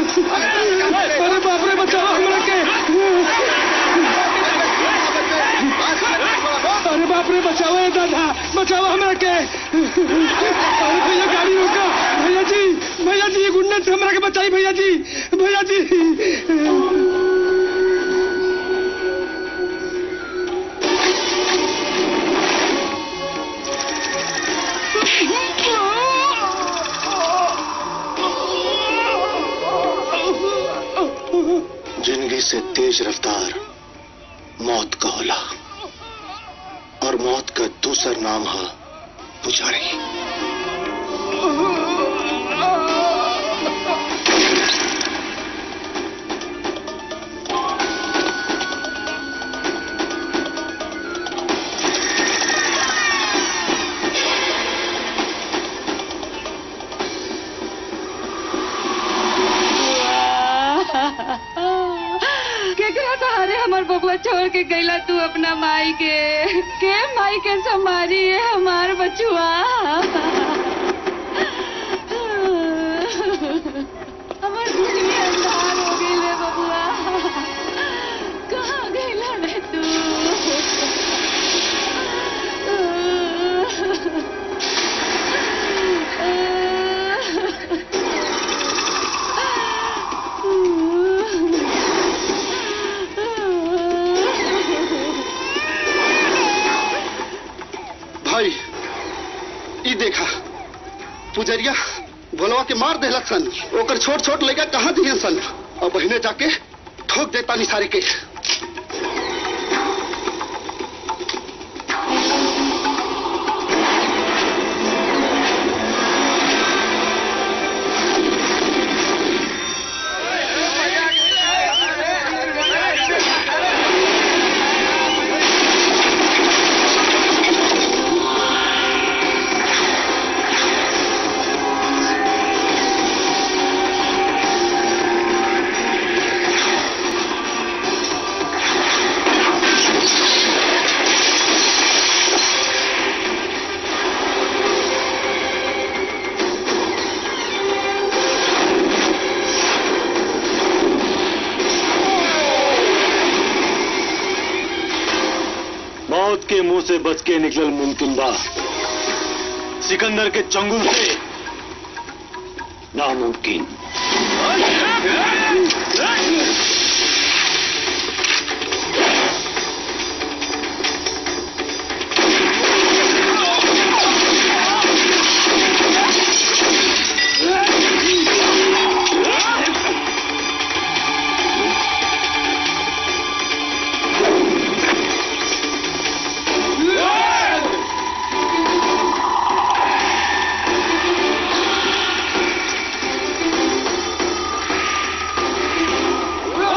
अरे बाप रे बचाओ हमरा के अरे बाप रे बचाओ ए दादा बचाओ हमरा के अरे भैया गाड़ी रोका भैया जी भैया जी ये गुंडा से हमरा के बचाई भैया जी भैया जी जिंदगी से तेज रफ्तार मौत का होला और मौत का दूसर नाम है पुजारी केकरा सहारे हमर बबुआ छोड़ के गईला तू अपना माई के के माई के संभारी है हमार बचुआ हमर दुनिया अंधार हो गई रे बबुआ कहाँ गईला रे तू भाई ई देखा पुजरिया भोलवा के मार देहलक सन ओकर छोट छोट लड़का कहाँ दिए सन और बहने जाके ठोक देता निसारी के मौत के मुंह से बच के निकलल मुमकिन बा सिकंदर के चंगुल से नामुमकिन Ah!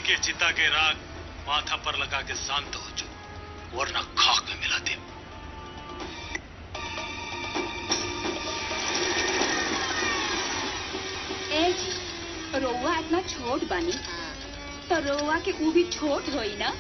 के चिता के राग माथा पर लगा के शांत हो जाओ वरना खाक में मिला दे ए जी रउआ इतना छोट बानी तो रउआ के ऊ भी छोट होई ना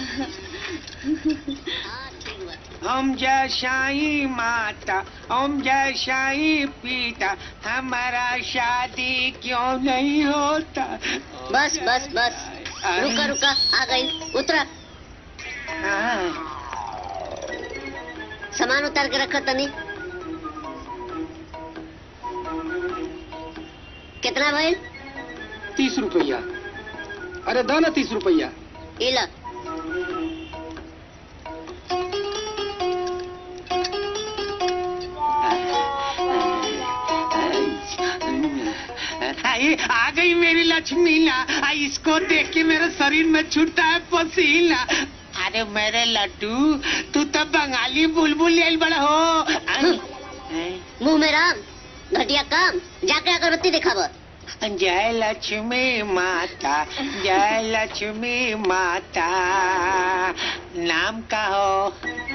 हम जैसाई माता हम जैसाई पिता हमारा शादी क्यों नहीं होता बस बस बस रुका रुका आ गई उतरा हाँ, सामान उतार के रखा तनी कितना भइल तीस रुपया अरे दाना तीस रुपया इला अरे आ गई मेरी लक्ष्मी ना आ, इसको देख के मेरे शरीर में छूटता है पसीना अरे मेरे लड्डू तू तो बंगाली बुलबुल ले बड़ा हो आई, आई। मुंह में राम घटिया काम जाके अगरबत्ती दिखाव जय लक्ष्मी माता जय लक्ष्मी माता नाम का हो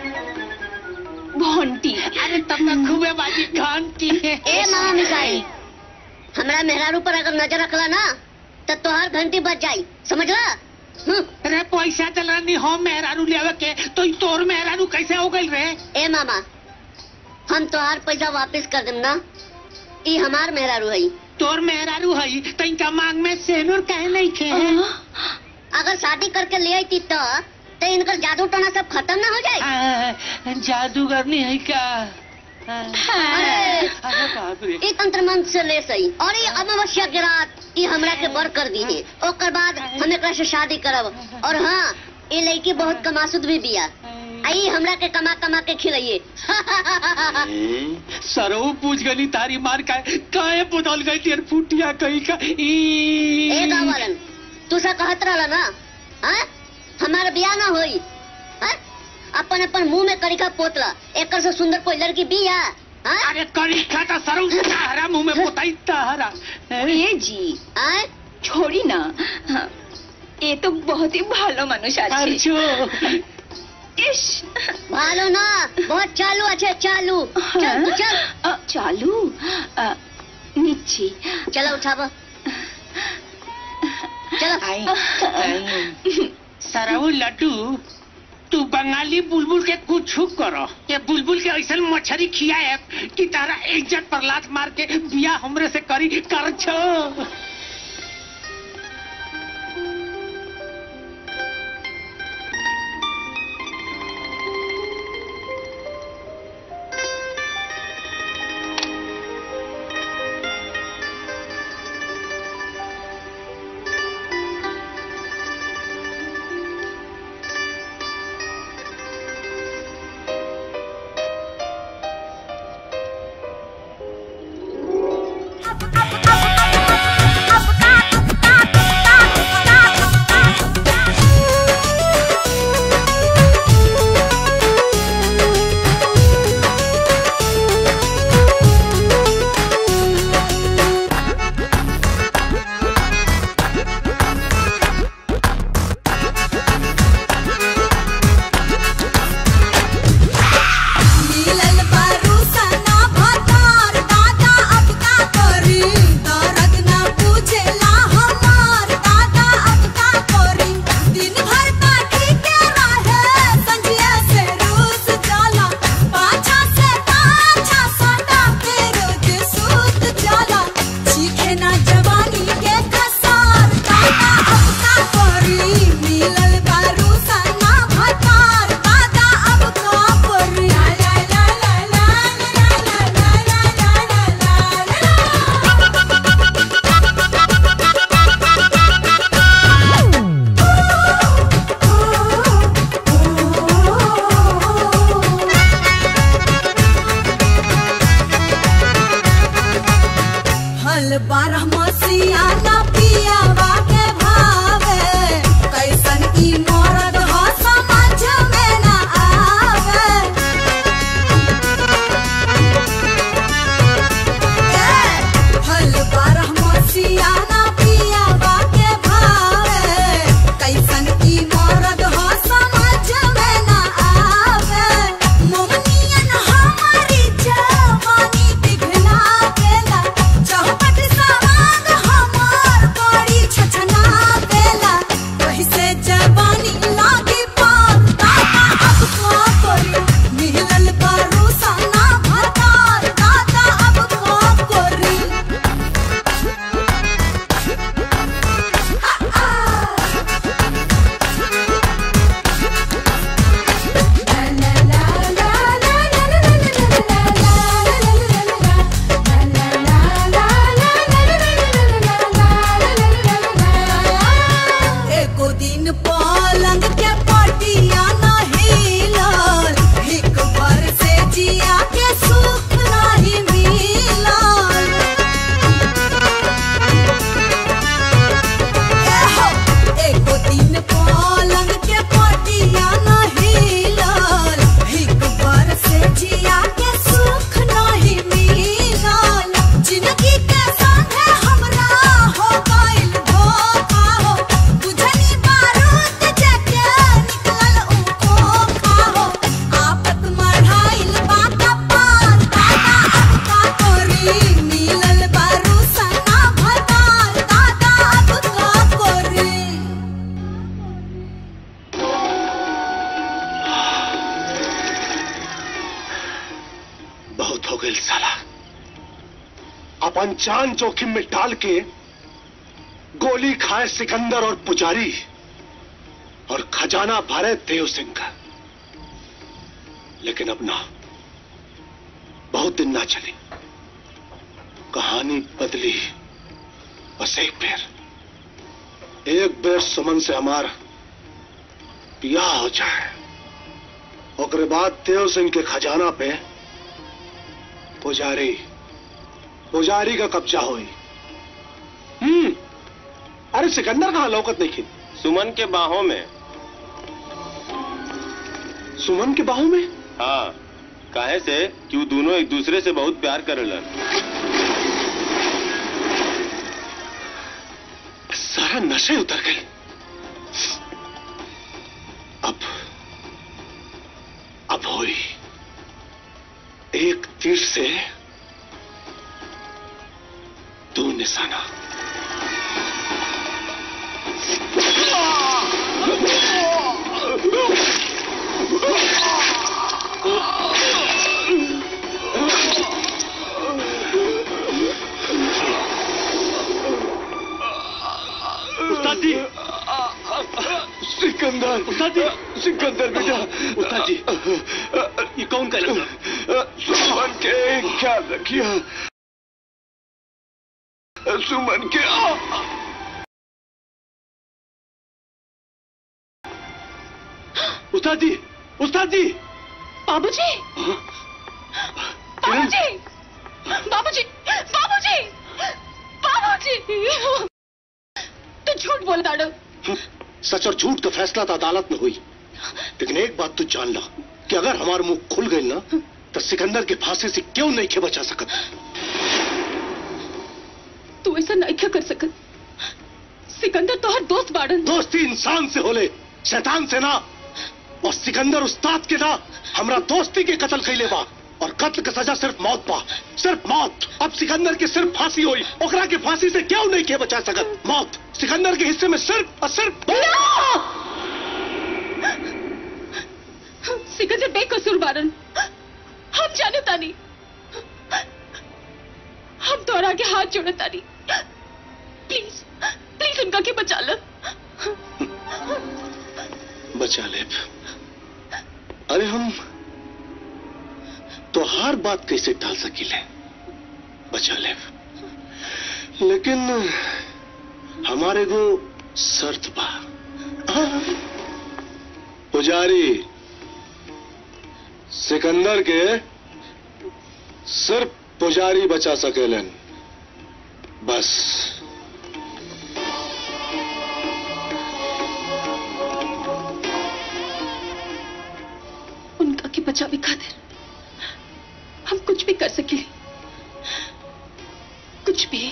घंटी अरे तब तक खूबे बाजी घंटी ए मामा मिसाई हमरा मेहरारू पर अगर नजर रखला ना तो तोहर घंटी बच जाई समझला हम्म, अरे पैसा चला नहीं हो मेहरारू लेवे के तो ई तोर मेहरारू कैसे हो गई रे ए मामा हम तोहार पैसा वापस कर देम ना ई हमार मेहरारू है तोर मेहरारू है तो इनका मांग में सेनुर कहे नहीं खे अगर शादी करके ले आई तो तो इनकर जादू टोना सब खत्म ना हो जाए आ, जादूगर नहीं है क्या आ, अरे अरे बाप रे ई तंत्र मंत्र से ले सही और ये अमावस्या के रात ई हमरा के बर कर दी है ओकर बाद हम एकरा से शादी करब और हाँ ये लड़की बहुत कमासुद भी बिया आई हमरा के कमा कमा के खिलाइए सरो पूछ गली तारी मार का काहे बदल गई तेर फुटिया कहीं का ई ए गावलन तू सा कहत रहला ना हाँ हमारा बियाह ना होई हाँ? अपन अपन मुंह में करिका पोतला एकर से सुंदर कोई लड़की बिया हाँ? अरे करी खाता सरो तारा मुंह में पोताई तारा ए जी आय? छोड़ी ना हाँ, ये तो बहुत ही ভালো মানুষ আছে अर्चो ইস भालो ना बहुत चालू अच्छे चालू चल तू चल আ, চালু আ, নিচ্ছি चलो उठाबो चलो आई आई सरऊ लड्डू तू बंगाली बुलबुल के कुछ करो ये बुलबुल के ऐसा मछली खियाए कि तारा इज्जत पर लात मार के बिया हमरे से करी कर छो मिलल परुसना भतार दादा अब का करी दर्द ना पूछेला हमार दादा अब का करी दिन भर पाठी के रहे संजिया से रूस जाला पाछा से पाछा सटा के रोज सूत जाला चीखे ना जवानी के खसार दादा अब का करी मिलल परुसना भतार दादा अब का करी ला ला ला ला ला ला ला ला ला हल बारह मसिया ना पियावा के भावे कैसन ई मरद ह समझ में ना आवे ए, हल बारह मसिया ना पियावा के भावे अपन जान जोखिम में डाल के गोली खाए सिकंदर और पुजारी और खजाना भरे देव सिंह का लेकिन अब ना बहुत दिन ना चली कहानी बदली बस एक बेर एक बेर सुमन से हमार ब्याह हो जाए ओकरे बाद देव सिंह के खजाना पे पुजारी पुजारी का कब्जा हुई हम्म अरे सिकंदर कहां लौकत नहीं खी सुमन के बाहों में सुमन के बाहों में हाँ काहे से कि वो दोनों एक दूसरे से बहुत प्यार करेलन सारा नशे उतर गए अब अब हुई एक तीर से दो निशाना उस्ताद जी सिकंदर उस्ताद जी सिकंदर बेटा उस्ताद जी ये कौन कर सुमन के ख्याल रखिए सुमन के उस्ताद जी उस्ताद जी बाबूजी बाबूजी बाबूजी बाबूजी बाबूजी तू झूठ बोल दाड़ो सच और झूठ का फैसला तो अदालत में हुई लेकिन एक बात तू जान ला कि अगर हमारा मुंह खुल गई ना तो सिकंदर के फांसी से क्यों नहीं के बचा सकत तू ऐसा नहीं क्या कर सकत सिकंदर तो हर दोस्त बाड़न दोस्ती इंसान से होले शैतान से ना और सिकंदर उस्ताद के ना हमरा दोस्ती के कत्ल कैले बा और कत्ल का सजा सिर्फ मौत बा सिर्फ मौत अब सिकंदर की सिर्फ फांसी हुई ओकरा के फांसी से क्यों नहीं के बचा सकत मौत सिकंदर के हिस्से में सिर्फ और सिर्फ सिकंदर बेकसूर बाड़न हम जाने तानी हम तोरा के हाथ जोड़े तानी प्लीज प्लीज उनका के बचा लो बचा ले अरे हम तो हर बात कैसे टाल सकीले बचा ले लेकिन हमारे को शर्त बा पुजारी सिकंदर के सिर्फ पुजारी बचा सकेलन बस उनका के बचावे खातिर हम कुछ भी कर सके कुछ भी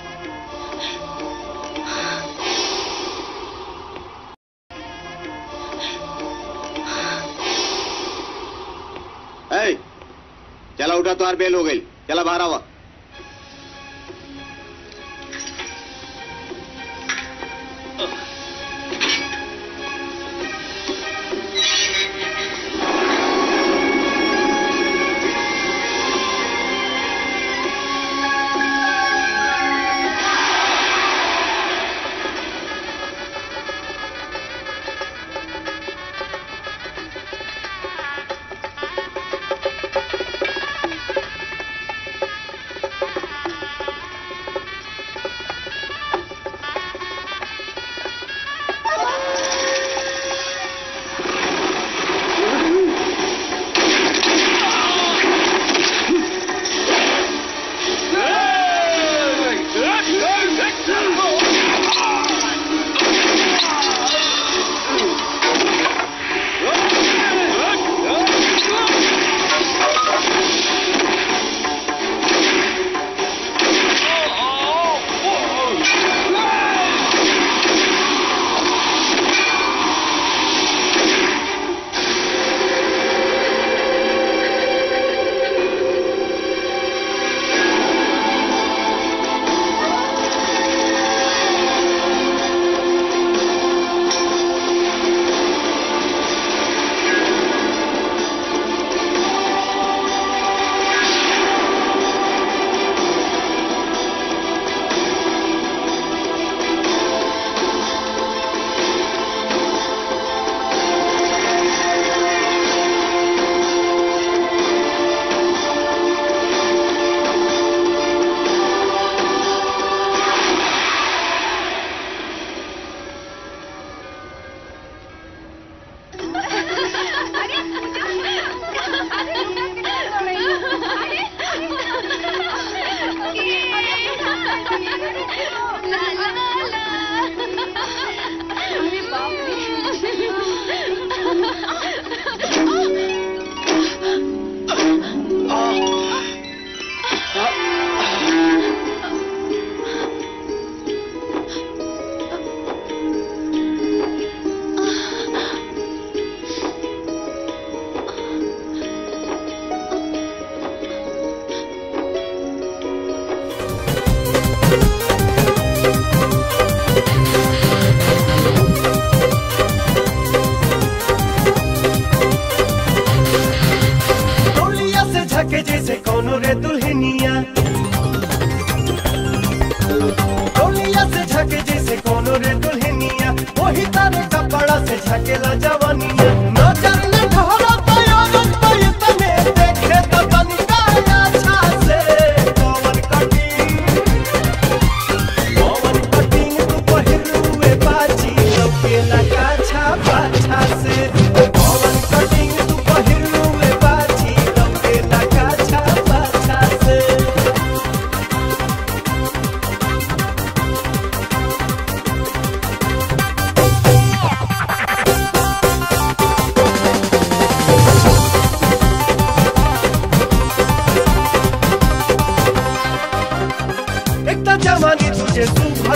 ए, चला उठा तो बेल हो गई चला बाहर आवा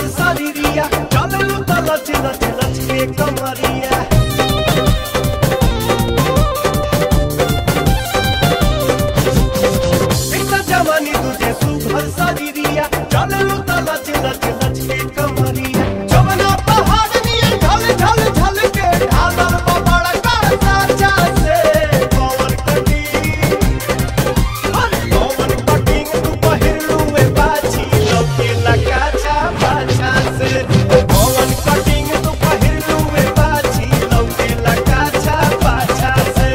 सुघर शरीरिया चललू त लच लच लच के कमरिया एक त जवानी तुझे सुघर शरीरिया चललू त लच लच लच के कमरिया जवना पहाड़ नियर ढल ढल ढल के ढालर बबड़ कर साचा से पवन कटी अरे पवन कटिंग तू पहिरलू में बाछी लौके लगा छा बाछा से पवन कटिंग तू पहिरलू में बाछी लौके लगा छा बाछा से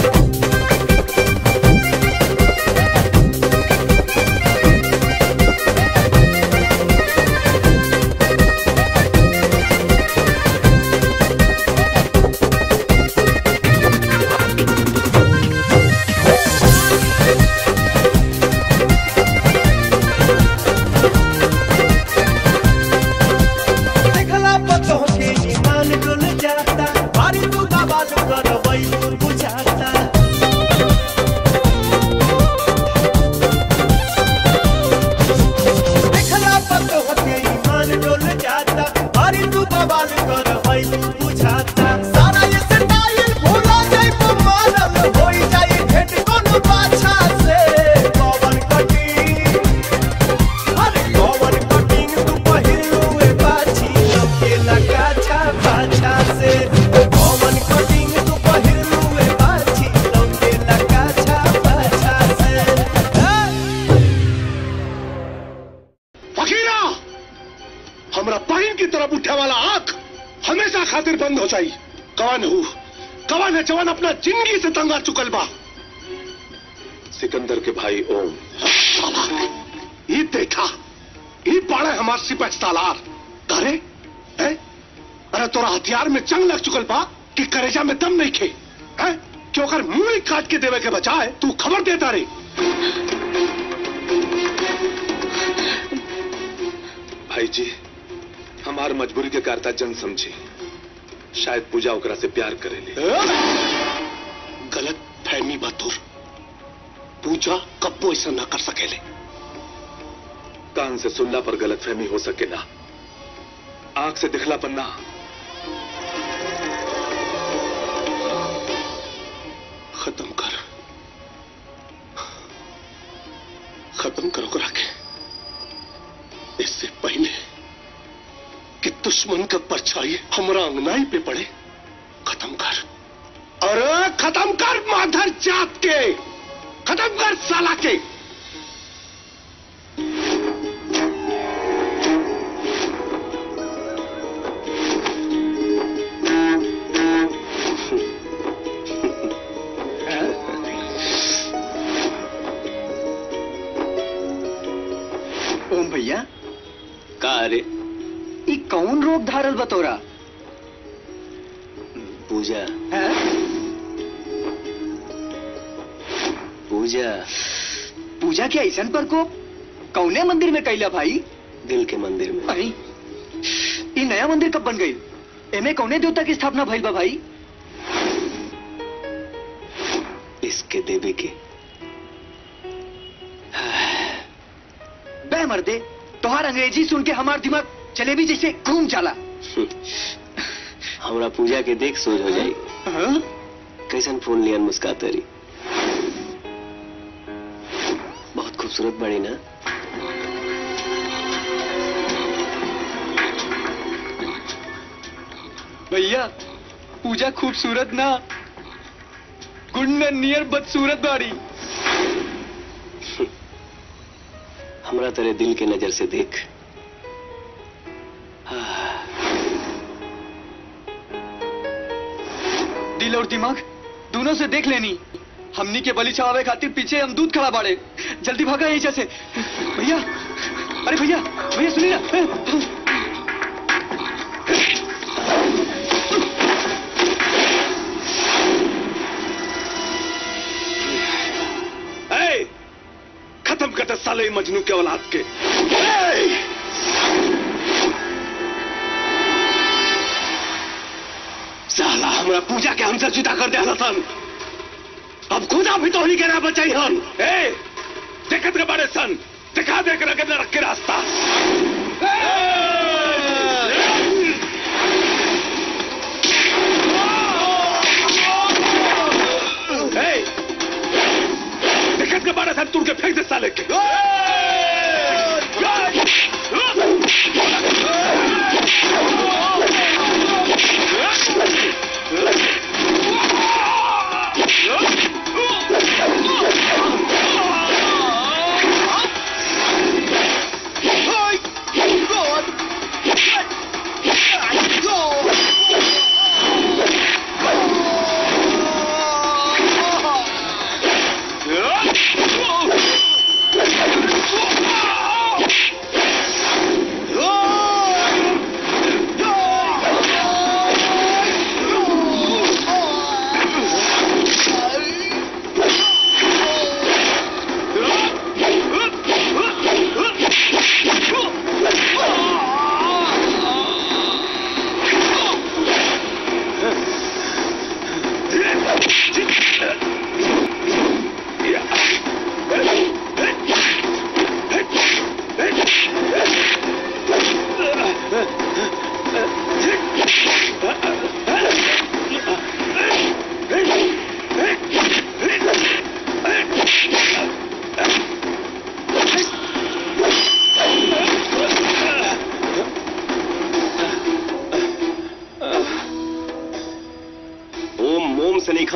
देखला पतो के ईमान डुल जाता बारी तू बवाल कर बैलूर बुझाता देखला पतो के ईमान डुल जाता बारी तू बवाल कर बैलूर बुझाता सारा ये स्टाइल भूला जाई तो मानल होई जाई भेट कोनो पाछा से पवन कटी अरे पवन कटिंग तू पहिरलू ए बाछी लौके लगा छा बाछा से पवन कटिंग तू पहिरलू ए बाछी लौके लगा छा बाछा से फकीरा हमरा पाइन की तरफ उठे वाला आंख हमेशा खातिर बंद हो जाई कवन हूँ कवन है जवान अपना जिंदगी से तंगा चुकल बा सिकंदर के भाई ओम साला ये देखा ये पाड़े हमार सिपह सालार करे है अरे तोरा हथियार में जंग लग चुकल बा कि करेजा में दम नहीं खे है कि ओकर मुंह ही काट के देवे के बचाए तू खबर देता रे भाई जी हमार मजबूरी के कारता जन समझी शायद पूजा ओकरा से प्यार करेली गलत फहमी बतूर पूजा कब्बो ऐसा ना कर सकेले कान से सुनला पर गलत फहमी हो सके ना आंख से दिखला पर ना खत्म कर खत्म करो करा के इससे पहले कि दुश्मन का परछाई हमारा अंगनाई पे पड़े खत्म कर अरे खत्म कर माधर जात के खत्म कर साला के ओम भैया का रे ई कौन रोग धारल बतोरा पूजा है पूजा पूजा के ऐसन पर को कौने मंदिर में कैला भाई दिल के मंदिर में अरे ई नया मंदिर कब बन गई एमे कौने देवता की स्थापना भइल बा भाई इसके देवी के बे मर्दे तोहार अंग्रेजी सुन के हमार दिमाग जलेबी जैसे घूम जाला हमरा पूजा के देख सोच हो जाई हाँ? कैसन फोन लियन मुस्काते रही बहुत खूबसूरत बड़ी ना भैया पूजा खूबसूरत ना गुंडन नियर बदसूरत बाड़ी हमरा तेरे दिल के नजर से देख दिल और दिमाग दोनों से देख लेनी हमनी के बलि चढ़ावे खातिर पीछे हम दूध खड़ा बाड़े जल्दी भागा यहीं से भैया अरे भैया भैया सुनिए ना ए, खत्म कर दे साले ई मजनू के औलाद के ए! साला हमरा पूजा के हमसे जुदा कर दे सन अब खुदा भी तो ही के ना बचाई हन ए देखत के बड़े सन दिखा दे के रखे रख के रास्ता ए!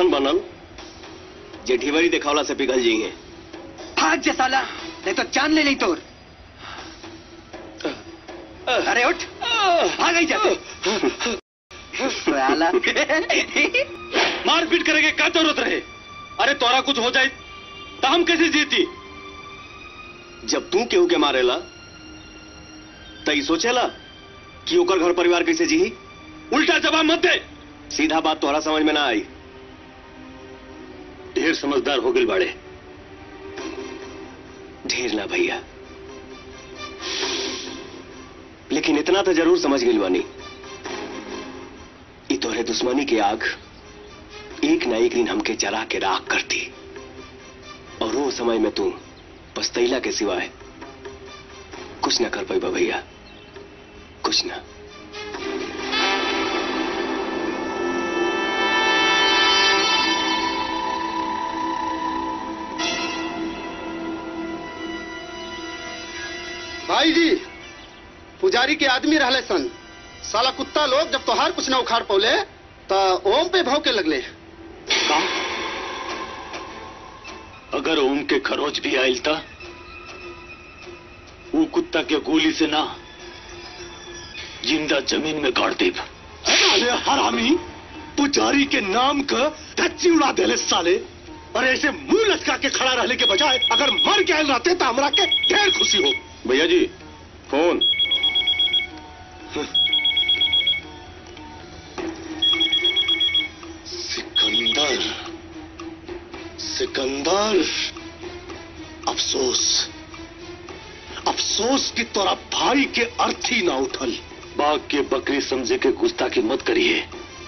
ऐसन बनल जे ढिवरी देखावला से पिघल जाइए भाग जा साला नहीं तो जान ले नहीं तोर अरे उठ भाग ही जाते साला मारपीट करेंगे क्या जरूरत रहे अरे तोरा कुछ हो जाए तो हम कैसे जीती जब तू केहू के मारेला तो ई सोचेला कि ओकर घर परिवार कैसे जी उल्टा जवाब मत दे सीधा बात तोहरा समझ में ना आई ढेर समझदार हो गई बाड़े ढेर ना भैया लेकिन इतना तो जरूर समझ गई बानी ई तोहरे दुश्मनी की आग एक ना एक दिन हमके जला के राख करती और वो समय में तू पछतैला के सिवाय कुछ ना कर पाई भैया कुछ ना भाई जी पुजारी के आदमी रहले सन साला कुत्ता लोग जब तोहार कुछ ना उखाड़ पौले तो ओम पे भौके लगले का अगर ओम के खरोच भी आयल था वो कुत्ता के गोली से ना जिंदा जमीन में गाड़ देब अरे हरामी पुजारी के नाम का धच्ची उड़ा देले साले और ऐसे मुंह लटका के खड़ा रहने के बजाय अगर मर गए रहते तो हमरा के ढेर खुशी हो भैया जी फोन सिकंदर सिकंदर अफसोस अफसोस कि तोरा भाई के अर्थी ना उठल बाघ के बकरी समझे के गुस्ताखी मत करिए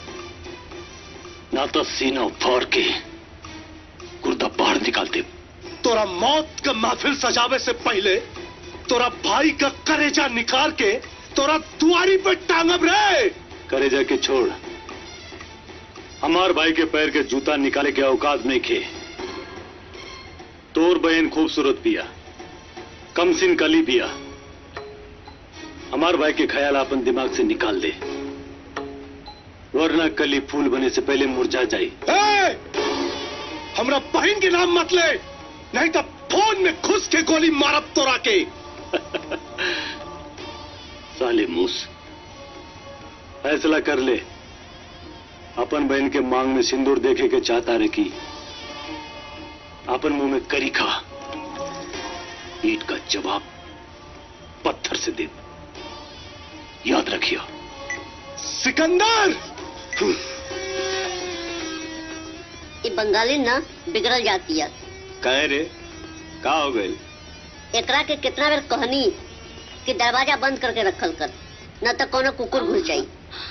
ना तो सीना फाड़ के गुर्दा बाहर निकाल दे तोरा मौत का महफिल सजावे से पहले तोरा भाई का करेजा निकाल के तोरा दुआरी पे टांगब रे करे जाके छोड़ हमार भाई के पैर के जूता निकाले के औकात नहीं खे तोर बहन खूबसूरत पिया कमसिन कली पिया हमार भाई के ख्याल अपन दिमाग से निकाल दे वरना कली फूल बने से पहले मुरझा जाई ए! हमरा बहन के नाम मत ले नहीं तो फोन में घुस के गोली मारब तोरा के साले मूस फैसला कर ले अपन बहन के मांग में सिंदूर देखे के चाहता रे की अपन मुंह में करी खा ईट का जवाब पत्थर से दे याद रखियो सिकंदर ये बंगाली ना बिगड़ल जाती है कहे रे का हो गए एकरा के कितना बेर कहनी कि दरवाजा बंद करके रखल कर न तो कोनो कुकुर घुस जाई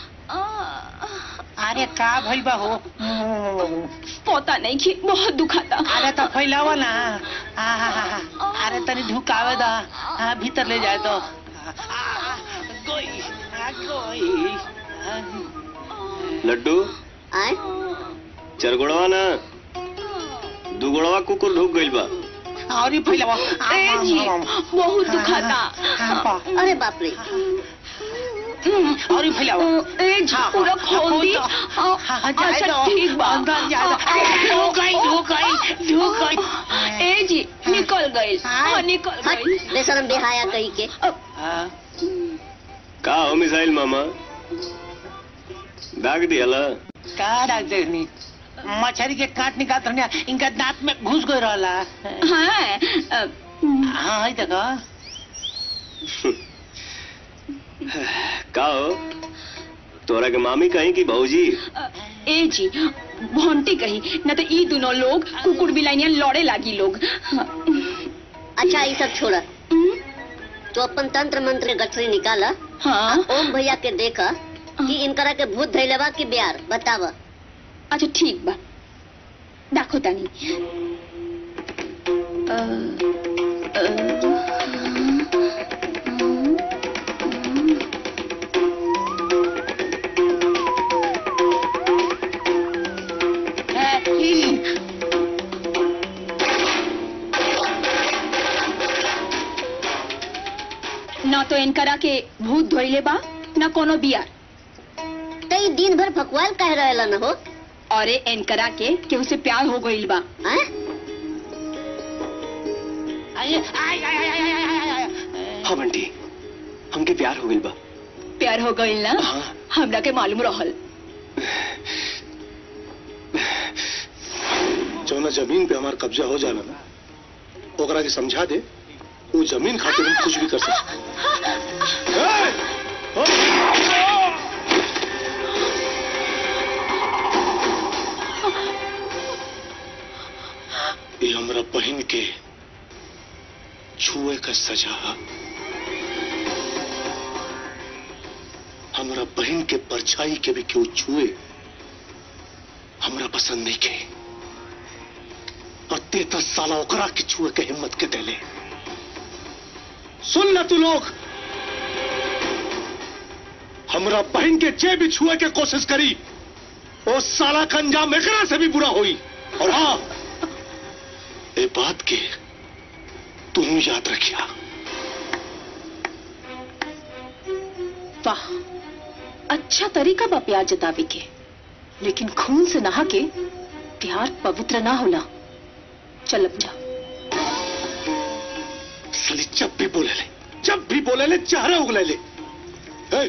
अरे का भइल बा हो पता नहीं कि बहुत दुखाता अरे तो फैलावा ना आहा, अरे तनी ढुकावे दा हाँ, भीतर ले जाए तो आ, आ, गोई आ, गोई आ, लड्डू आए चरगुड़वा ना दुगुड़वा कुकुर ढुक गइल बा और ही फैलावा ए जी, बहुत दुखाता अरे बाप रे और ही फैलावा ए जी, हाँ, पूरा हाँ, खोल दी हाँ, हाँ, जाए अच्छा दो। ठीक बा अंदर जाए दो। अरे, ढुक गई ढुक गई ढुक गई ए जी निकल गई हाँ निकल हट गई बेशरम बेहाया कही के हाँ, का हो मिसाइल मामा दाग दियाला का डाक देनी मछली के काट निकाल रहने इनका दांत में घुस गई रहला हाँ अ, हाँ है देखो का हो तोरा के मामी कहीं की भौजी अ, ए जी भंटी कही न तो ई दोनों लोग कुकुर बिलाइनिया लड़े लागी लोग अच्छा ये सब छोड़ा तो अपन तंत्र मंत्र के गठरी निकाला हाँ ओम भैया के देखा कि इनकरा के भूत धैले बा कि बिहार बतावा अच्छा ठीक बा देखो तानी अ, अ, न तो इनकरा के भूत धोइले बा न कोनो बियार तो ये दिन भर फकवाल कह रहेला न हो और एनकरा के केहू से प्यार हो गईल बा हैं? आय आय आय आय आय आय आय आय हाँ बंटी हमके प्यार हो गइल बा प्यार हो गईल ना हाँ। हमरा के मालूम रहल जौना जमीन पे हमार कब्जा हो जाला ना ओकरा के समझा दे वो जमीन खातिर हम कुछ भी कर सकते ये हमरा बहन के छुए का सजा है। हमरा बहन के परछाई के भी क्यों छुए हमरा पसंद नहीं के और तेता साला ओकरा के छुए के हिम्मत के देले सुन ल तू लोग हमरा बहन के जे भी छुए के कोशिश करी वो साला का अंजाम एकरा से भी बुरा होई और हाँ ये बात के तू याद रखिया वाह अच्छा तरीका बा प्यार जतावे के लेकिन खून से नहा के प्यार पवित्र ना होला चल अब जा साली जब भी बोले ले जब भी बोले ले चेहरा उगले ले ए,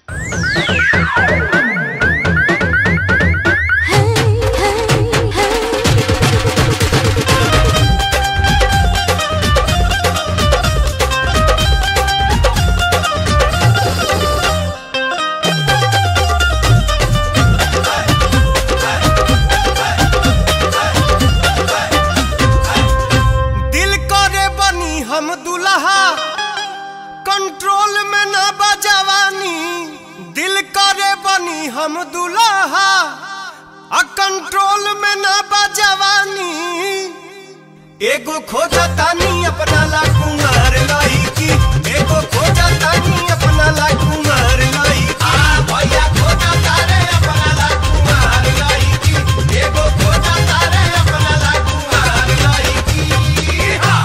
दिल करे बनी हम दुल्हा कंट्रोल में ना बजवानी दिल करे बनी हम दुल्हा आ कंट्रोल में ना बजवानी एगो खोजा तानी अपना ला कुमार लाई की एगो खोजा तानी अपना ला कुमार लाई आ भैया खोजा तारे अपना ला कुमार लाई की एगो खोजा तारे अपना ला कुमार लाई की हा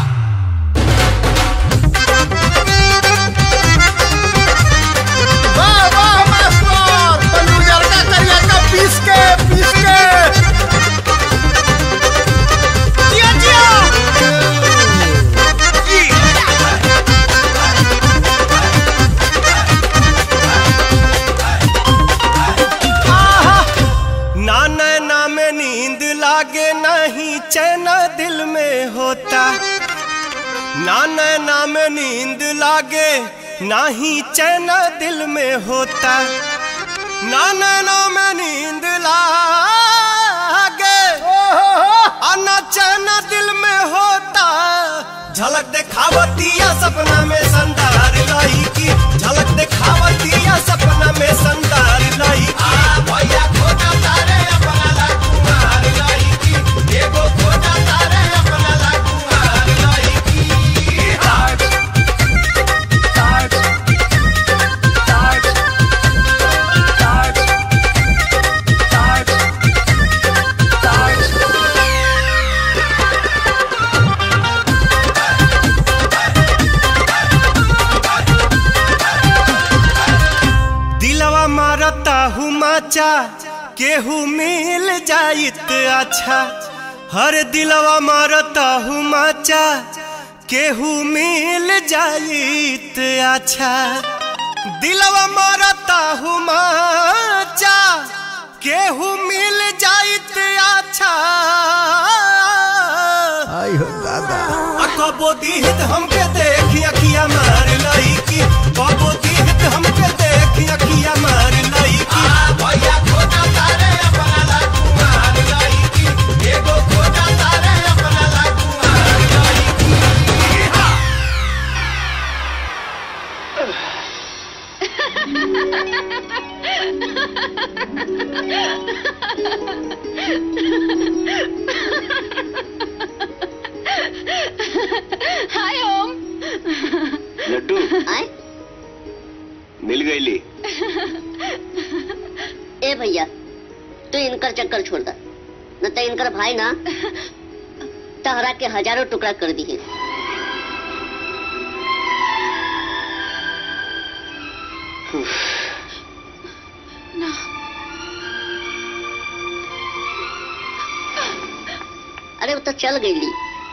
वाह वाह मास्टर तनु जरका करिया का पीस के पीस के जिया जिया जी आहा ना नैना में नींद लागे नहीं चैन दिल में होता ना नैना में नींद लागे ना ही चैन दिल में होता ना नैना में नींद लागे आ ना चैन दिल में होता झलक दिखावतिया सपना में संदार लाई की झलक दिखावतिया सपना में संदार लाई की भैया खोजा तारे अपना ला कुमार लाई की एगो खोजा तारे अपना ला कुमार लाई की हाय दिलवा मारता हूँ माचा केहू मिल जाइत अच्छा हर दिलवा मारता हूँ माचा केहू मिल जाइत अच्छा दिलवा मारता हूँ माचा केहू मिल जाइत अच्छा आई हो दादा कबो दीहित हमके देखी अखिया मार लई की कबो दीहित हमके देखी अखिया मार लई की भैया खोजा तारे अपना ला कुमार लई की एगो खोजा तारे अपना ला कुमार लई की हा हाय ओम लड्डू आए मिल गई ली ए भैया तू इनकर चक्कर छोड़ दा न तो इनकर भाई ना तहरा के हजारों टुकड़ा कर दिए तो चल गई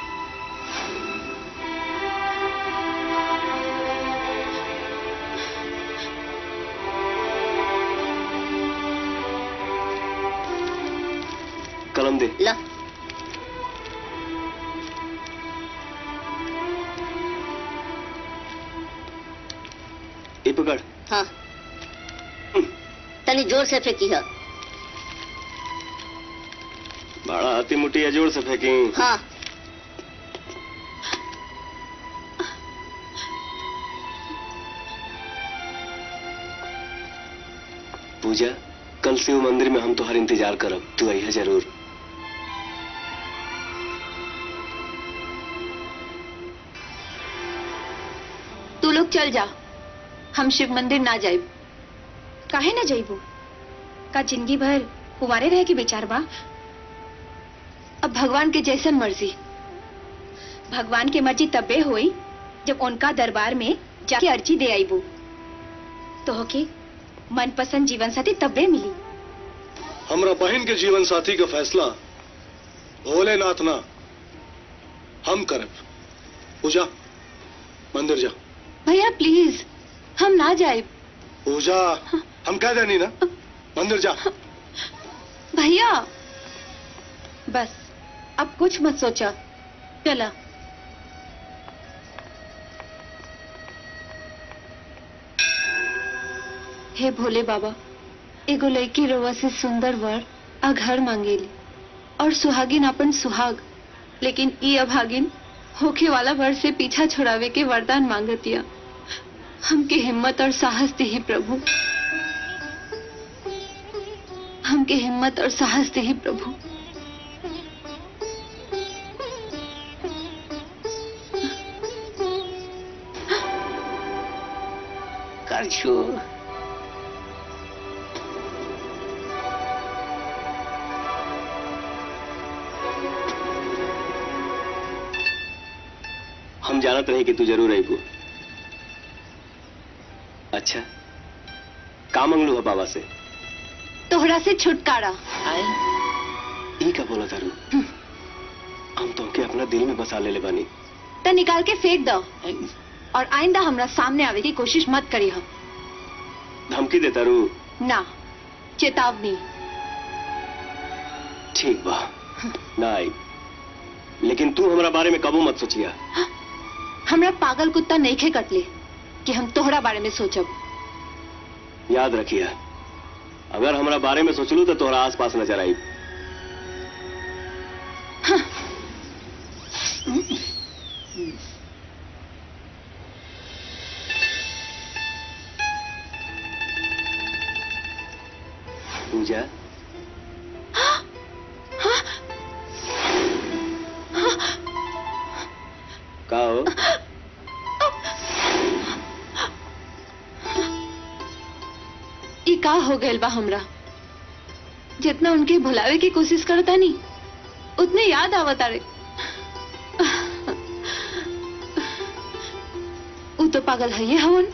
कलम दे ला ये पकड़ हाँ तनी जोर से फेंकी है बड़ा हाथी मुट्ठी जोर से फेंकी हाँ पूजा कल से वो मंदिर में हम तुम्हारा इंतजार करब तू आई जरूर तू लोग चल जा हम शिव मंदिर ना जाए काहे ना जाइबू का जिंदगी भर कुमारे रहे के विचार बा अब भगवान के जैसन मर्जी भगवान के मर्जी तबे होई जब उनका दरबार में जाके अर्जी दे आईबू तो के मनपसंद जीवन साथी तबे मिली हमरा बहन के जीवन साथी का फैसला भोलेनाथ ना हम करब पूजा मंदिर जा भैया प्लीज हम ना जाए पूजा हम कह देनी ना मंदिर जा भैया बस अब कुछ मत सोचा चला हे भोले बाबा एगो लड़की रोवा से सुंदर वर आ घर मांगेली और सुहागिन अपन सुहाग लेकिन ई अभागिन होखे वाला वर से पीछा छुड़ावे के वरदान मांगतिया हमके हिम्मत और साहस दे प्रभु हमके हिम्मत और साहस दे प्रभु कर छू हम जानत रहे कि तू जरूर आईबू अच्छा का मंगलू है बाबा से तोहरा से छुटकारा ई का बोला तारू हम तुमके अपना दिल में बसा ले ले बानी त निकाल के फेंक दो और आइंदा हमरा सामने आवे की कोशिश मत करी हम धमकी दे तारू ना चेतावनी ठीक बा ना आई लेकिन तू हमारा बारे में कबू मत सोचिया हमरा पागल कुत्ता नहीं खे कटले कि हम तोहरा बारे में सोचब याद रखिया अगर हमारा बारे में सोचलू तो तोहरा आस पास नजर आई पूजा का हो ई का हो गइल बा हमरा जितना उनके भुलावे की कोशिश करता नहीं उतने याद आवता रे उ तो पागल है ये हवन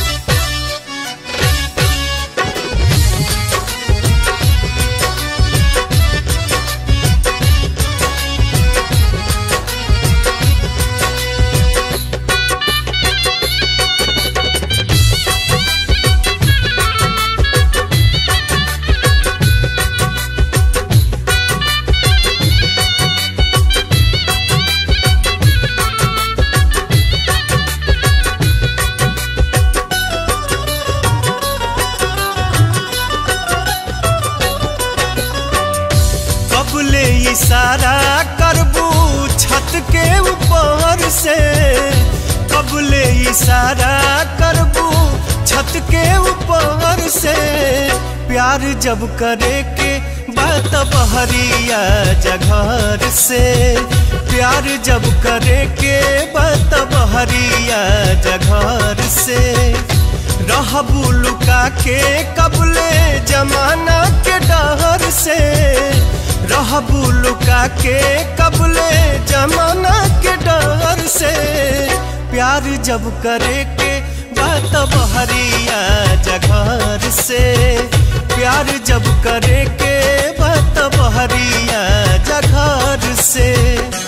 कब ले इशारा करबू छत के ऊपर से कब ले इशारा करबू छत के ऊपर से प्यार जब करे के बात बहरिया जघर से प्यार जब करे के बात बहरिया जघर से रहबू लुका के कबले जमाना के डहर से रहबू लुका के कबले जमाना के डर से प्यार जब करे के बात बहरिया जघर से प्यार जब करे के बात बहरिया जघर से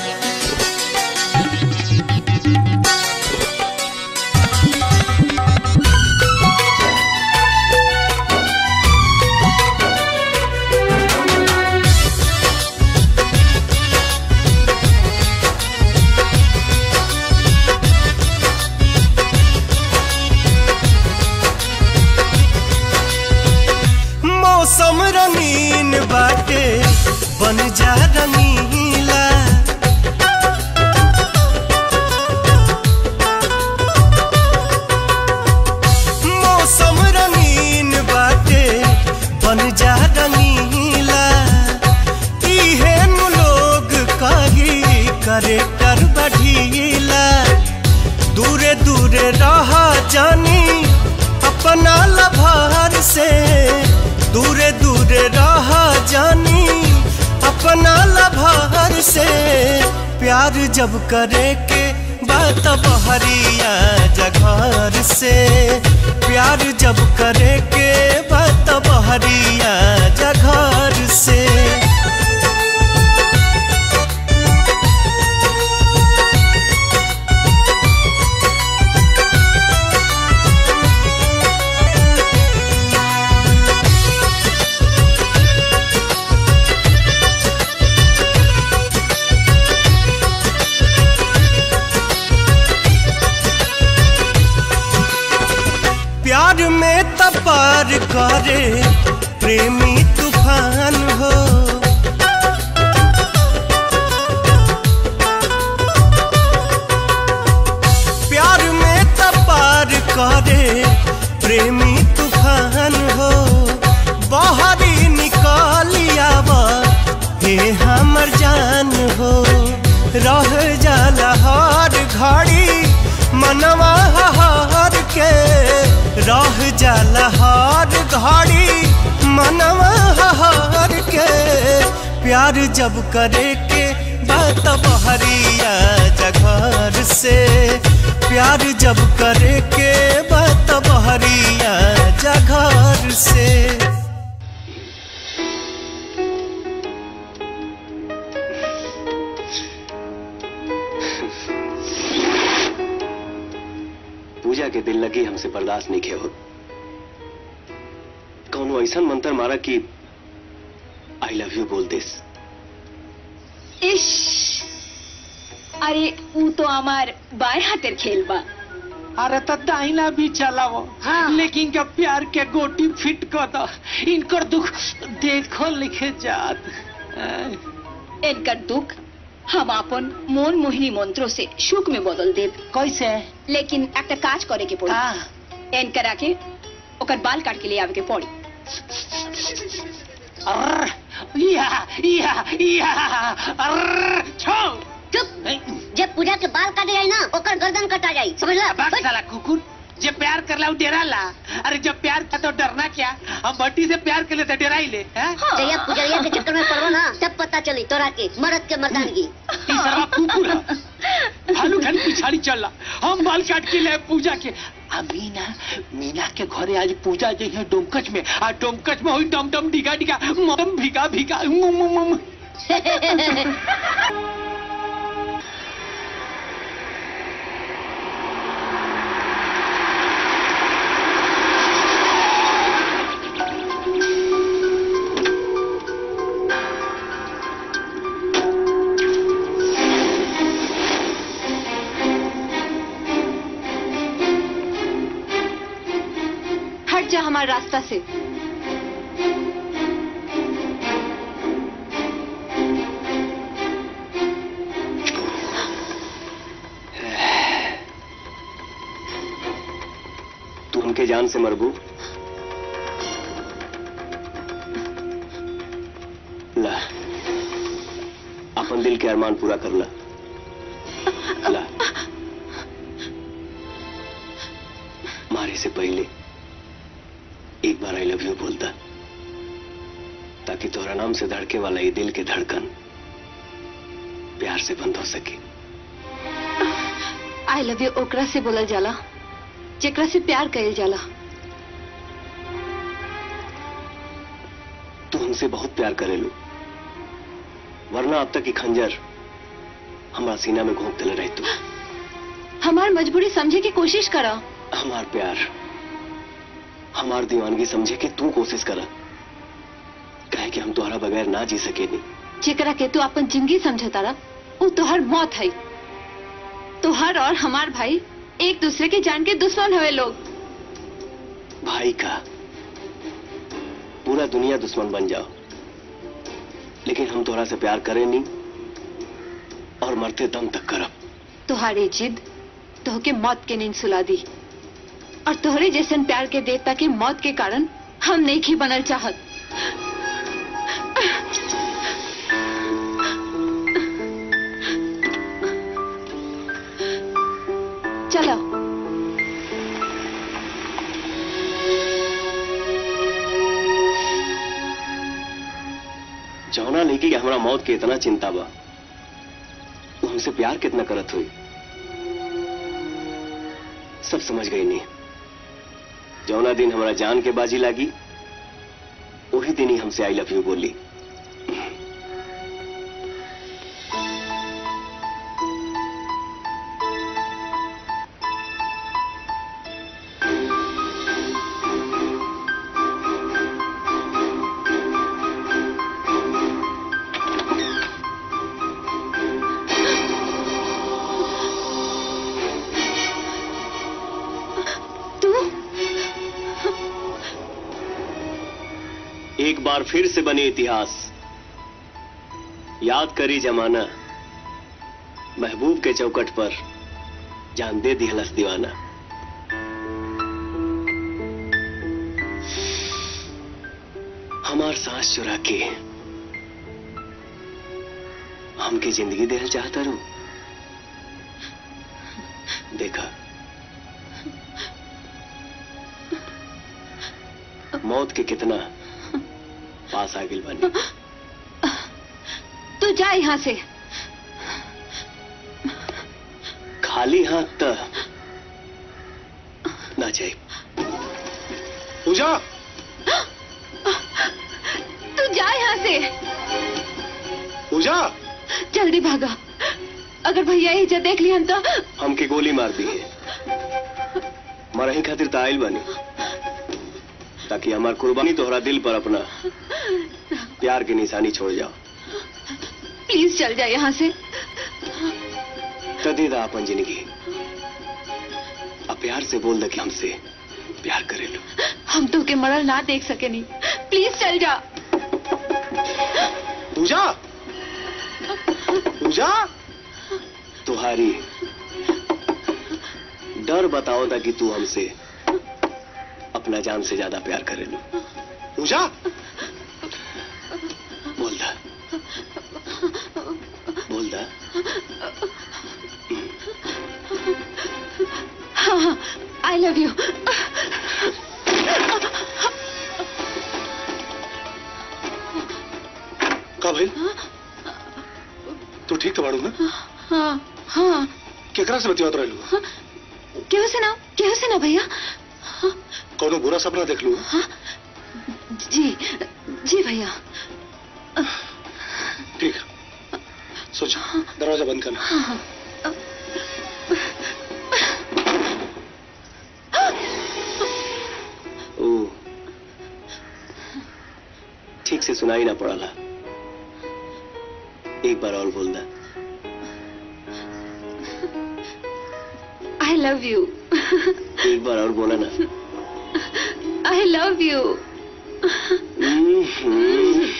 बन जा रंगीला मौसम रंगीन बाटे बन जा रंगीला इहे नु लोग कही करे कर बढ़ीला दूरे दूरे रहा जानी अपना लभार से दूरे दूरे रहा जानी अपना लभार से प्यार जब करे के बात बहरिया जघर से प्यार जब करे के बात बहरिया जघर से प्यार में तपार करे प्रेमी तूफान हो प्यार में तपार करे प्रेमी तूफान हो बाहरी निकालिया हे हमर जान हो रह जाला हर घड़ी मनवा हार के रह जाला हर घड़ी मनवा हार के प्यार जब करे के बात बहरिया जघर से प्यार जब करे के बात बहरिया जघर से पूजा के दिल लगी हमसे बर्दाश्त नहीं किया हो कौनो ऐसा मंत्र मारा कि आई लव यू बोल दिस इश अरे ऊ तो हमार बाएं हाथेर खेल बा अरे तो दाहिना भी चलावो हाँ। लेकिन क्या प्यार के गोटी फिट कर दो इनकर दुख देखो लिखे जात इनकर दुख हम अपन मोन मोहिनी मंत्रों से सुख में बदल देब कैसे लेकिन একটা কাজ করে के पड़ी हाँ। इनकर आके ओकर बाल काट के ले आवे के पड़ी अर्र, या या या अर्र, छो चुप जब पूजा के बाल काटे जाए ना ओकर गर्दन कटा जाई समझला बात साला कुकुर जे प्यार कर ला डेरा ला अरे जब प्यार का तो डरना क्या हम भट्टी से प्यार कर ले तो डरा ही ले हैं? जया पुजरिया के चक्कर में पड़ो ना तब पता चली तोरा के मर्द के मर्दानगी ई सारा कुकुर है भालू खाली पिछाड़ी चल हम बाल काट के ले पूजा के आ मीना मीना के घरे आज पूजा जे है डोमकच में आ डोमकच में हुई डम डम डिगा डिगा मम भिगा भिगा मुम मुम मुम हट जा हमारे रास्ता से तू उनके जान से मरबू ला अपन दिल के अरमान पूरा कर ला ला मारे से पहले एक बार आई लव यू बोलता ताकि तोहरा नाम से धड़के वाला ये दिल के धड़कन प्यार से बंद हो सके आई लव यू ओकरा से बोलल जाला जेकरा से प्यार कइल जाला तू हमसे बहुत प्यार करेलू वरना अब तक की खंजर हमारा सीना में घोंप दिले रही तू हमार मजबूरी समझे की कोशिश करा हमार प्यार हमार दीवानगी समझे कि तू कोशिश करा कहे कि हम तुम्हारा बगैर ना जी सके नहीं जेकरा के तू अपन जिंदगी समझतारा वो तोहर मौत है तोहर और हमार भाई एक दूसरे के जान के दुश्मन हुए लोग भाई का पूरा दुनिया दुश्मन बन जाओ लेकिन हम तोहरा से प्यार करें नहीं और मरते दम तक करब तुहारी जिद तोहके मौत के नींद सुला दी और तोहरे जैसन प्यार के देवता के मौत के कारण हम नहीं ही बनल चाहत चलो जौना लेके कि हमरा मौत के इतना चिंता बा वो हमसे प्यार कितना करत हुई सब समझ गई नहीं जौना दिन हमारा जान के बाजी लागी वही दिन ही हमसे आई लव यू बोली तू एक बार फिर से बने इतिहास याद करी जमाना महबूब के चौकट पर जान दे दिहलस दीवाना हमार सांस चुरा के हमके जिंदगी देना चाहता रू देखा मौत के कितना पास आ गिल बनी तू जा यहाँ से खाली हाथ त ना जाए पूजा तू जा यहाँ से पूजा जल्दी भागा अगर भैया इज्जत देख लिहन तो हमके गोली मार दी है मरही खातिर त आइल बनी ताकि हमार कुर्बानी तोहरा दिल पर अपना प्यार की निशानी छोड़ जाओ प्लीज चल जा यहाँ से त दे दा अपन जिंदगी अब प्यार से बोल दे कि हमसे प्यार करे लो हम तो के मरल ना देख सके नहीं प्लीज चल जा पूजा पूजा तुम्हारी डर बताओ ताकि तू हमसे अपना जान से ज्यादा प्यार करे लो पूजा बोल दा बोल दा हाँ हाँ आई लव यू का भाई तू ठीक तो बाड़ू ना हाँ हाँ केकरा से बतियात रहलू केहू से ना केहू से ना भैया कोनो बुरा सपना देख लू जी जी भैया ठीक सोच दरवाजा बंद करना हाँ हाँ ओ ठीक से सुनाई ना पड़ाला एक बार और बोल दा आई लव यू एक बार और बोला ना आई लव यू हम्म।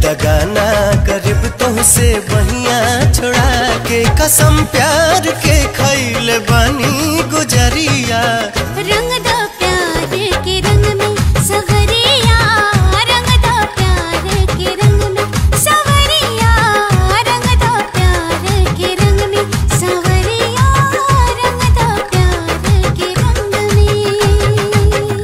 दगाना करीब तुमसे बहिया छोड़ा के कसम प्यार के खैले बानी गुजरिया रंग दो प्यार के रंग में सवरिया रंग दो प्यार के रंग में सवरिया रंग दो प्यार के रंग में सवरिया रंग दो प्यार के रंग में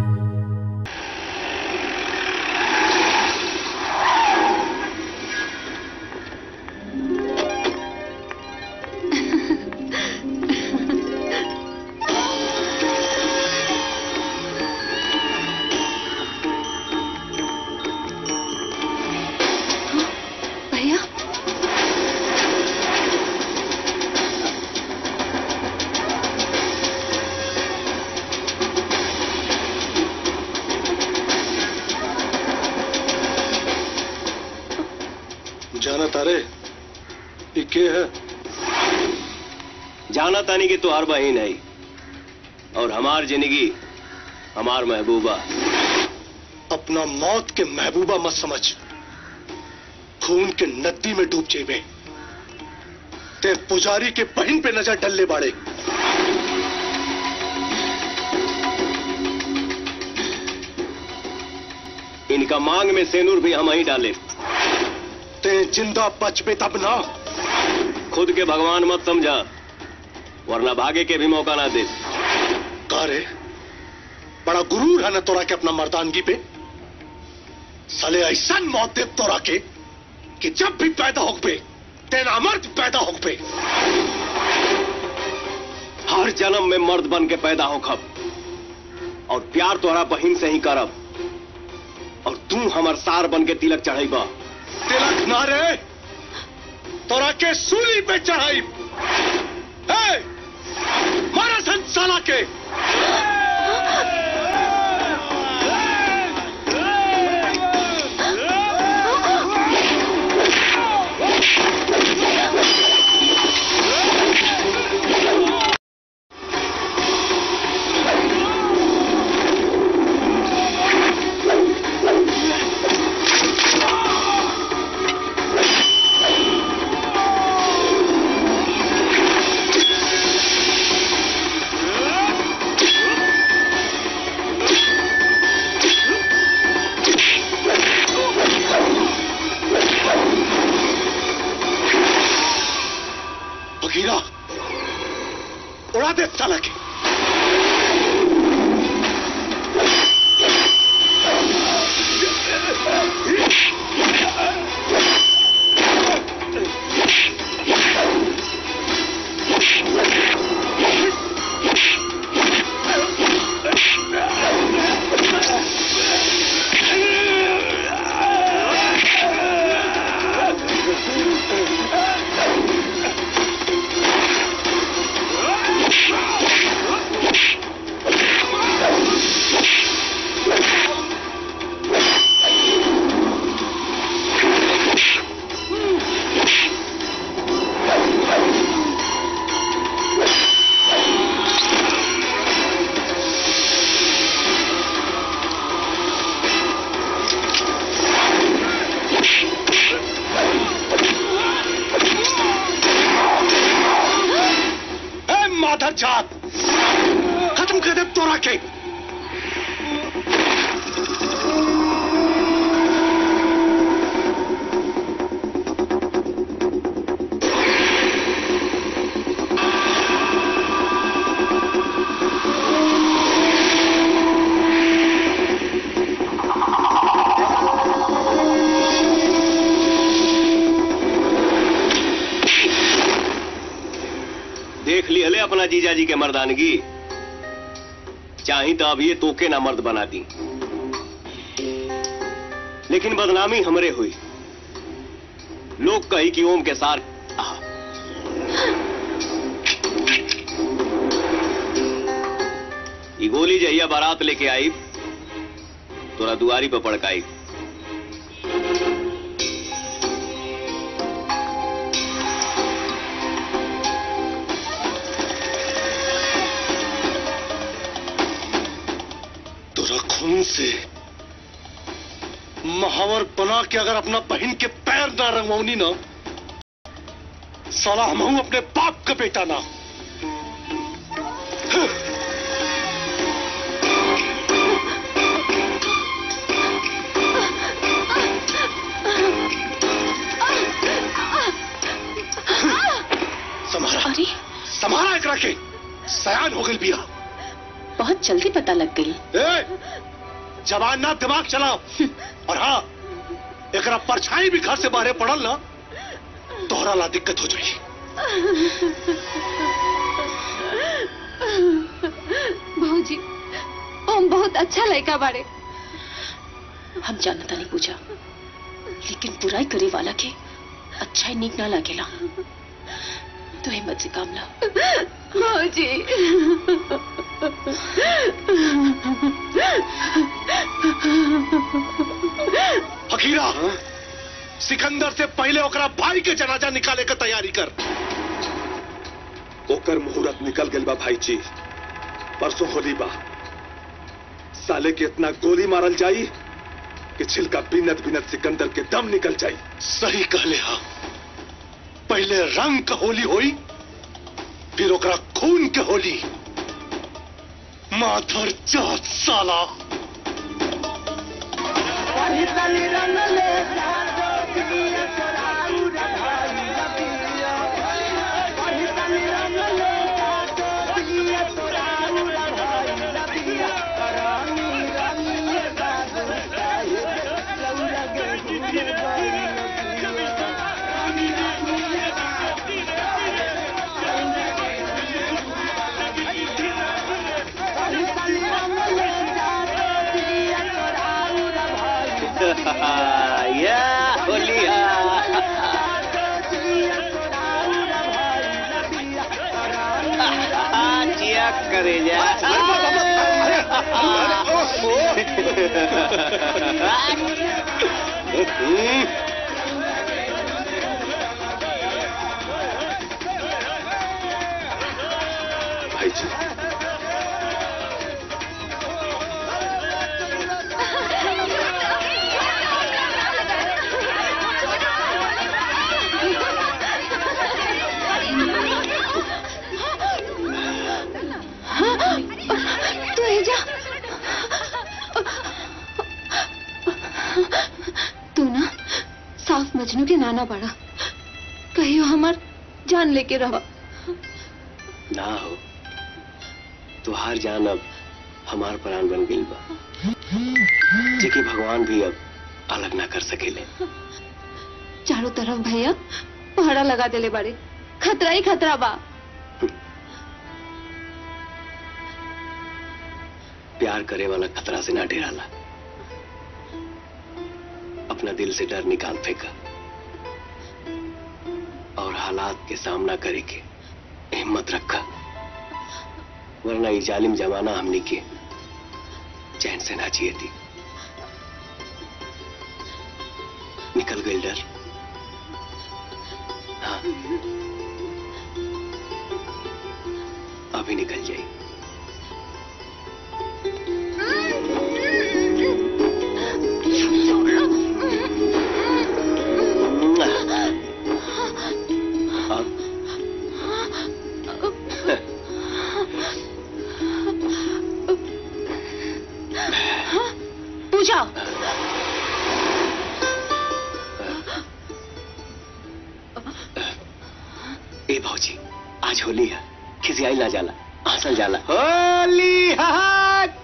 भैया जाना तारे ये के है जाना तानी कि तुहार बहन है और हमार जिंदगी हमार महबूबा अपना मौत के महबूबा मत समझ खून के नदी में डूब जेबे ते पुजारी के बहन पे नजर डलने बाड़े इनका मांग में सेनूर भी हम ही डाले ते जिंदा बचबे तब ना खुद के भगवान मत समझा वरना भागे के भी मौका ना दे का रे बड़ा गुरूर है ना तोरा के अपना मर्दानगी पे साले ऐसा मौत दे तोरा के कि जब भी पैदा हो पे तेरा मर्द पैदा हो पे हर जन्म में मर्द बन के पैदा हो खब और प्यार तोहरा बहिन से ही करब और तू हमर सार बन के तिलक चढ़ेबा तिलक ना रे तोरा के सूली पे चढ़ाई ए, मारा संसाला के बघीरा उड़ा दे साला के ए माधर जात खत्म कर दे तोरा के देख ली हले अपना जीजा जी के मर्दानगी चाही तो अब ये तोके ना मर्द बना दी लेकिन बदनामी हमरे हुई लोग कही कि ओम के सार आहा। ई गोली जहिया बारात लेके आई तोरा दुआरी पर पड़काई तोरा खून से महावर बना के अगर अपना बहन के पैर ना रंगवाऊनी ना साला हम अपने बाप का बेटा ना समारा अरे समारा एक रखे सयान हो गई बिया बहुत जल्दी पता लग गई ए, जवान ना दिमाग चलाओ और हाँ एकरा परछाई भी घर से बाहर पड़ल ना तोहरा ला दिक्कत हो जाएगी भौजी हम बहुत अच्छा लड़का बारे हम जानता नहीं पूछा लेकिन बुराई करे वाला के अच्छा ही नीक ना लागेला तो हिम्मत से काम ला भौजी फकीरा सिकंदर से पहले ओकरा भाई के जनाजा निकाले के तैयारी कर ओकर मुहूर्त निकल गल बा भाई जी परसों होली बा साले के इतना गोली मारल जाई कि छिलका बिनत बिनत सिकंदर के दम निकल जाई सही कहले हा पहले रंग का होली होई फिर ओकरा खून के होली माथर जात साला या होलिया जिया करे जा भाई जी तू ही जा तू ना साफ मजनू के नाना पड़ा कहियो हमार जान लेके रहो ना हो तुहार जान अब हमार प्राण बन गई बा जेके भगवान भी अब अलग ना कर सकेले चारों तरफ भैया पहरा लगा देले बारे खतरा ही खतरा बा प्यार करे वाला खतरा से ना डराला अपना दिल से डर निकाल फेंका और हालात के सामना करे के हिम्मत रखा वरना ये जालिम जमाना हमने के चैन से ना जिए थी निकल गई डर हाँ अभी निकल जाए पूजा ए भौजी आज होली है किसी आई ना जाला हंसल जाला होली हाथ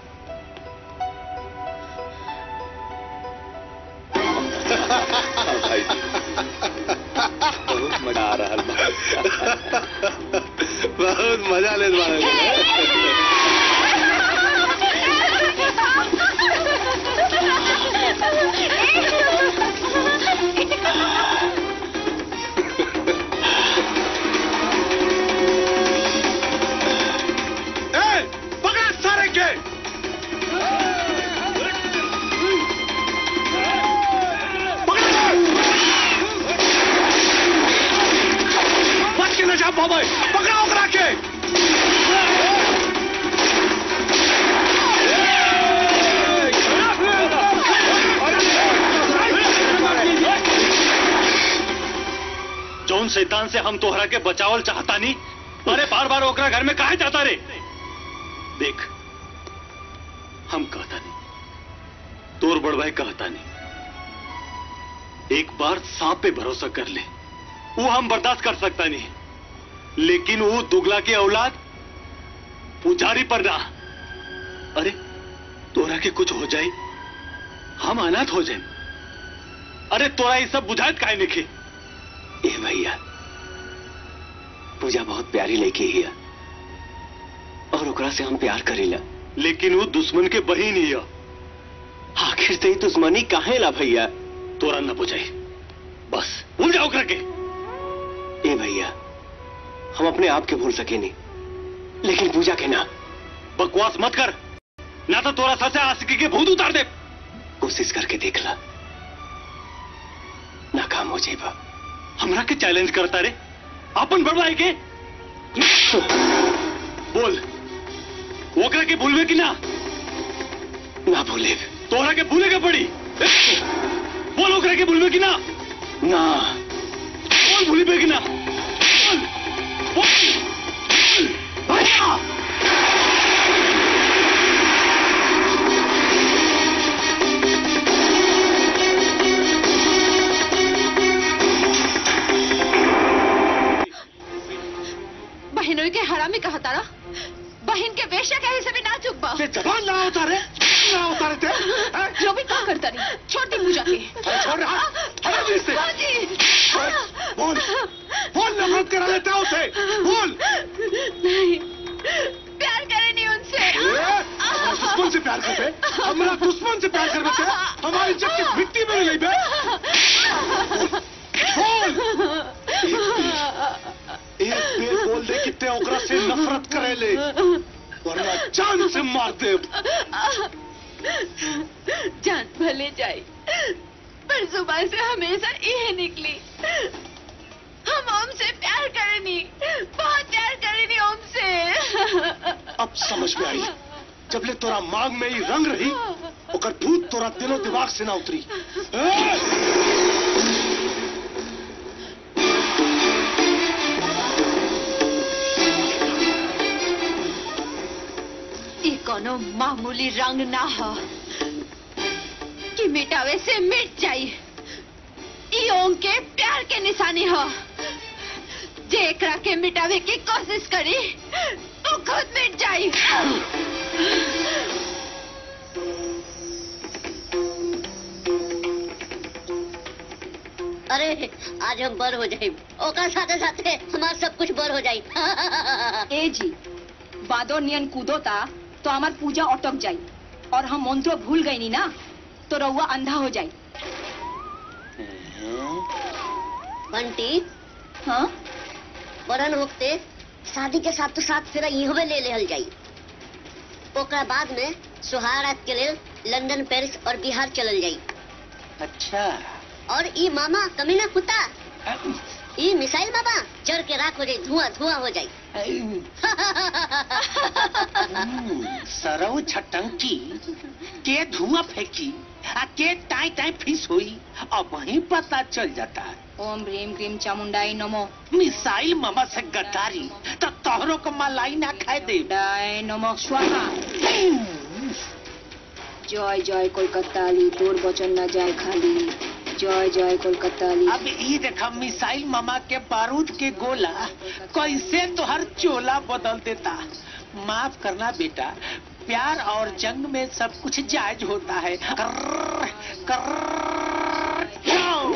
भाई जी बहुत मजा आ रहा है बहुत मजा ले ए, पकड़ सारे के बच के न जा पावे पकड़ाओ करा के शैतान से हम तोहरा के बचावल चाहता नहीं अरे बार बार ओकरा घर में काहे जाता रे देख हम कहता नहीं तोर बड़ भाई कहता नहीं एक बार सांप पे भरोसा कर ले वो हम बर्दाश्त कर सकता नहीं लेकिन वो दुगला के औलाद पुजारी पर ना अरे तोरा के कुछ हो जाए हम अनाथ हो जाए अरे तोरा ये सब बुझात काहे निखे ए भैया पूजा बहुत प्यारी लड़की है और ओकरा से हम प्यार करेला लेकिन वो दुश्मन के बहिन ही है आखिर से ही दुश्मनी काहे ला भैया तोरा न बुझाई बस भूल जाओ ओकरा के ए भैया हम अपने आप के भूल सके नहीं लेकिन पूजा के ना बकवास मत कर ना तो तोरा ससे आशिकी के भूत उतार दे कोशिश करके देख ला नाकाम हो जाएगा हमरा के चैलेंज करता रे अपन बड़वाई के बोल ओकरा के भूलवे कि ना ना भूले तोहरा के भूले के पड़ी बोल ओकरा के भूलवे कि ना ना बोल भूलवे कि ना बोल बोल भैया बहनों के हरामी कहा तारा बहन के वेश्या कहे से भी ना चुक बा जबान ना उतारे ना उतारे थे हैं? जो भी का करता नहीं छोटी पूजा के छोड़ रहा हटा दे इससे बाजी। बोल बोल नफरत करा लेता है उसे बोल नहीं प्यार करे नहीं उनसे ए, हमारा दुश्मन से प्यार करते हमारा दुश्मन से प्यार करते थे हमारी इज्जत की मिट्टी में नहीं बे बोल एक बेर बोल दे कि ते ओकरा से नफरत करे ले वरना जान से मार दे जान भले जाए पर जुबान से हमेशा यह निकली हम ओम से प्यार करनी बहुत प्यार करनी ओम से अब समझ में आई जब ले तोरा मांग में ही रंग रही ओकर भूत तोरा दिलो दिमाग से ना उतरी ए! ये कोनो मामूली रंग ना हो कि मिटावे से मिट जाई ई ओम के प्यार के निशानी हो जे एकरा के मिटावे की कोशिश करी तो खुद मिट जाई अरे आज हम बर हो जाए ओकर साथे साथे हमार सब कुछ बर हो जाई ए जी बादो नियन कूदो ता तो हमार पूजा अटक जाई और हम मंत्र भूल गई नी ना तो रउआ अंधा हो जाई बंटी हाँ बरन होते शादी के साथ तो साथ फिर इहवे ले लेहल जाई ओकरा बाद में सुहारात के लेल लंदन पेरिस और बिहार चलल जाई अच्छा और ई मामा कमीना कुत्ता ई मिसाइल बाबा चढ़ के राख हो जाई धुआं धुआं हो जाई सरऊ छटंकी के धुआं फेंकी आ के टाई टाई फिस हुई अब वहीं पता चल जाता है ओम ह्रीम क्रीम चामुंडाई नमो मिसाइल मामा से गद्दारी तो तोहरों को मलाई ना खाए दे डाय नमो स्वाहा जय जय कोलकाताली तोर बचन न जाए खाली जय जय कोलकाताली अब ये देखा मिसाइल मामा के बारूद के गोला कैसे तोहर चोला बदल देता माफ करना बेटा प्यार और जंग में सब कुछ जायज होता है कर्र, कर्र, जाओ।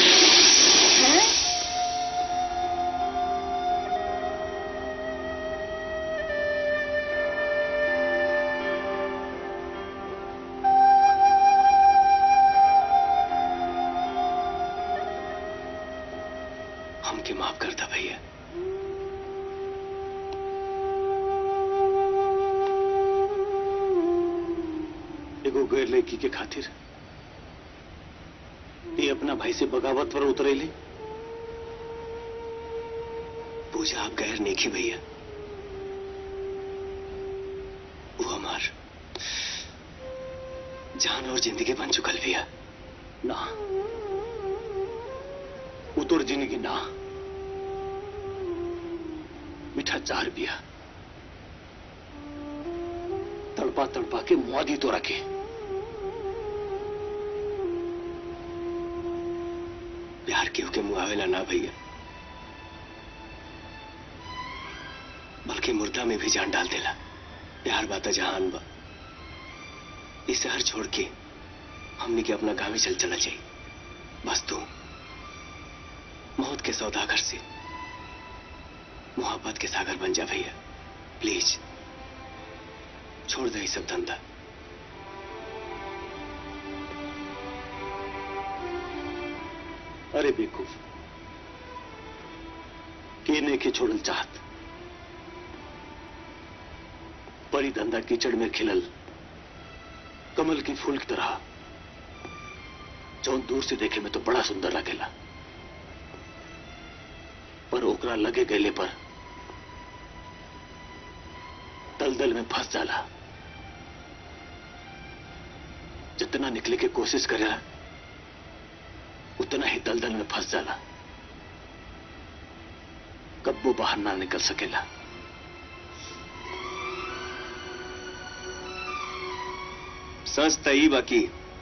हमके माफ करता भैया एगो गैर लड़की के खातिर ये अपना भाई से बगावत पर उतरेली पूजा आप गैर नेकी भैया वो हमार जान और जिंदगी बन चुकल भैया ना वो तोर जिंदगी ना मीठा चार बिया तड़पा तड़पा के मुआदी तो रखे प्यार केहू के मुआवेला ना भैया बल्कि मुर्दा में भी जान डाल देला प्यार बाता जहान बा इस शहर छोड़ के हमने के अपना गाँव चल चला चाहिए बस तू मौत के सौदागर से मोहब्बत के सागर बन जा भैया प्लीज छोड़ दे ये सब धंधा अरे बेवकूफ केने के छोड़ल चाहत परी धंधा कीचड़ में खिलल कमल की फूल की तरह जौन दूर से देखे में तो बड़ा सुंदर लगेला पर ओकरा लगे गले पर दलदल में फंस जाला जितना निकले की कोशिश करेला उतना ही दलदल में फंस जाला कब्बो बाहर ना निकल सकेला सच तई बाकी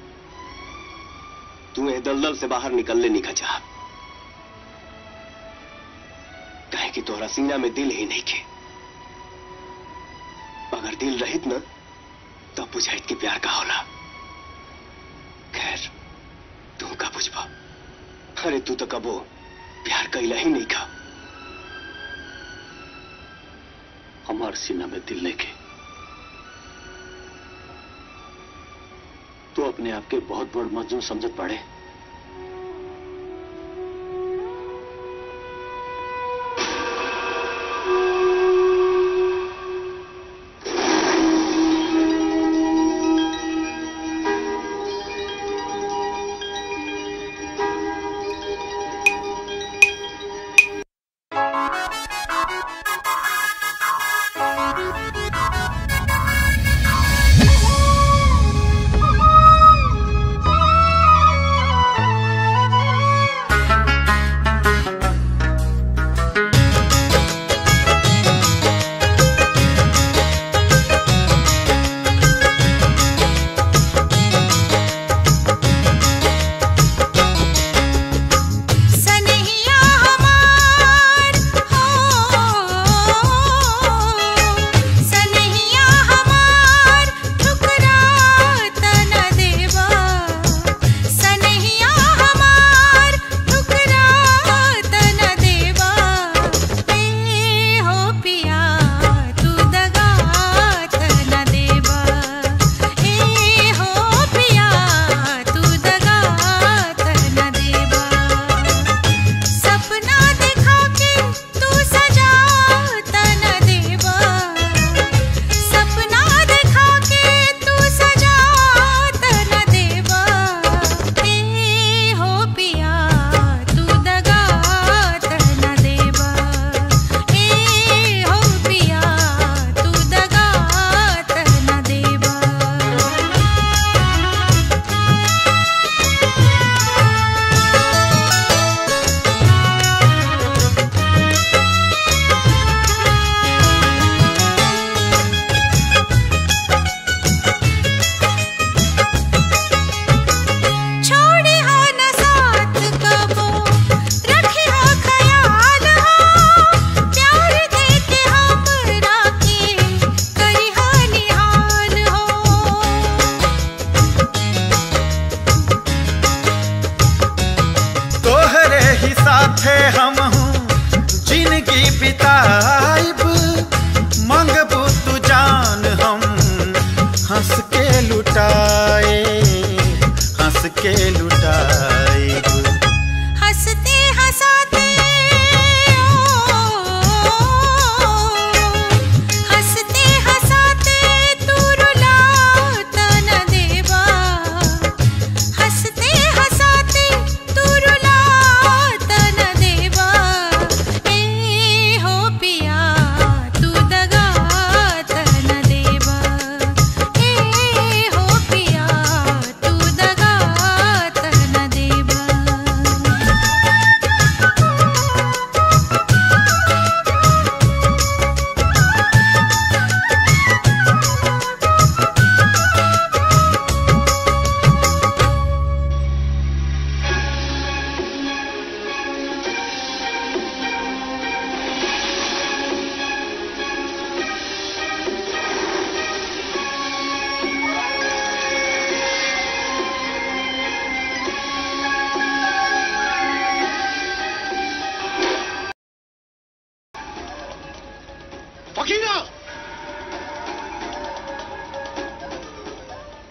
तू ए दलदल से बाहर निकलने निका चाह कहे कि तोहरा सीना में दिल ही नहीं के अगर दिल रहित न तो बुझाइत के प्यार का होला खैर तू का बुझबा अरे तू तो कबो प्यार कैला ही नहीं खा हमार सीना में दिल लेके तो अपने आप के बहुत बड़ मजनू समझत पड़े Thank you.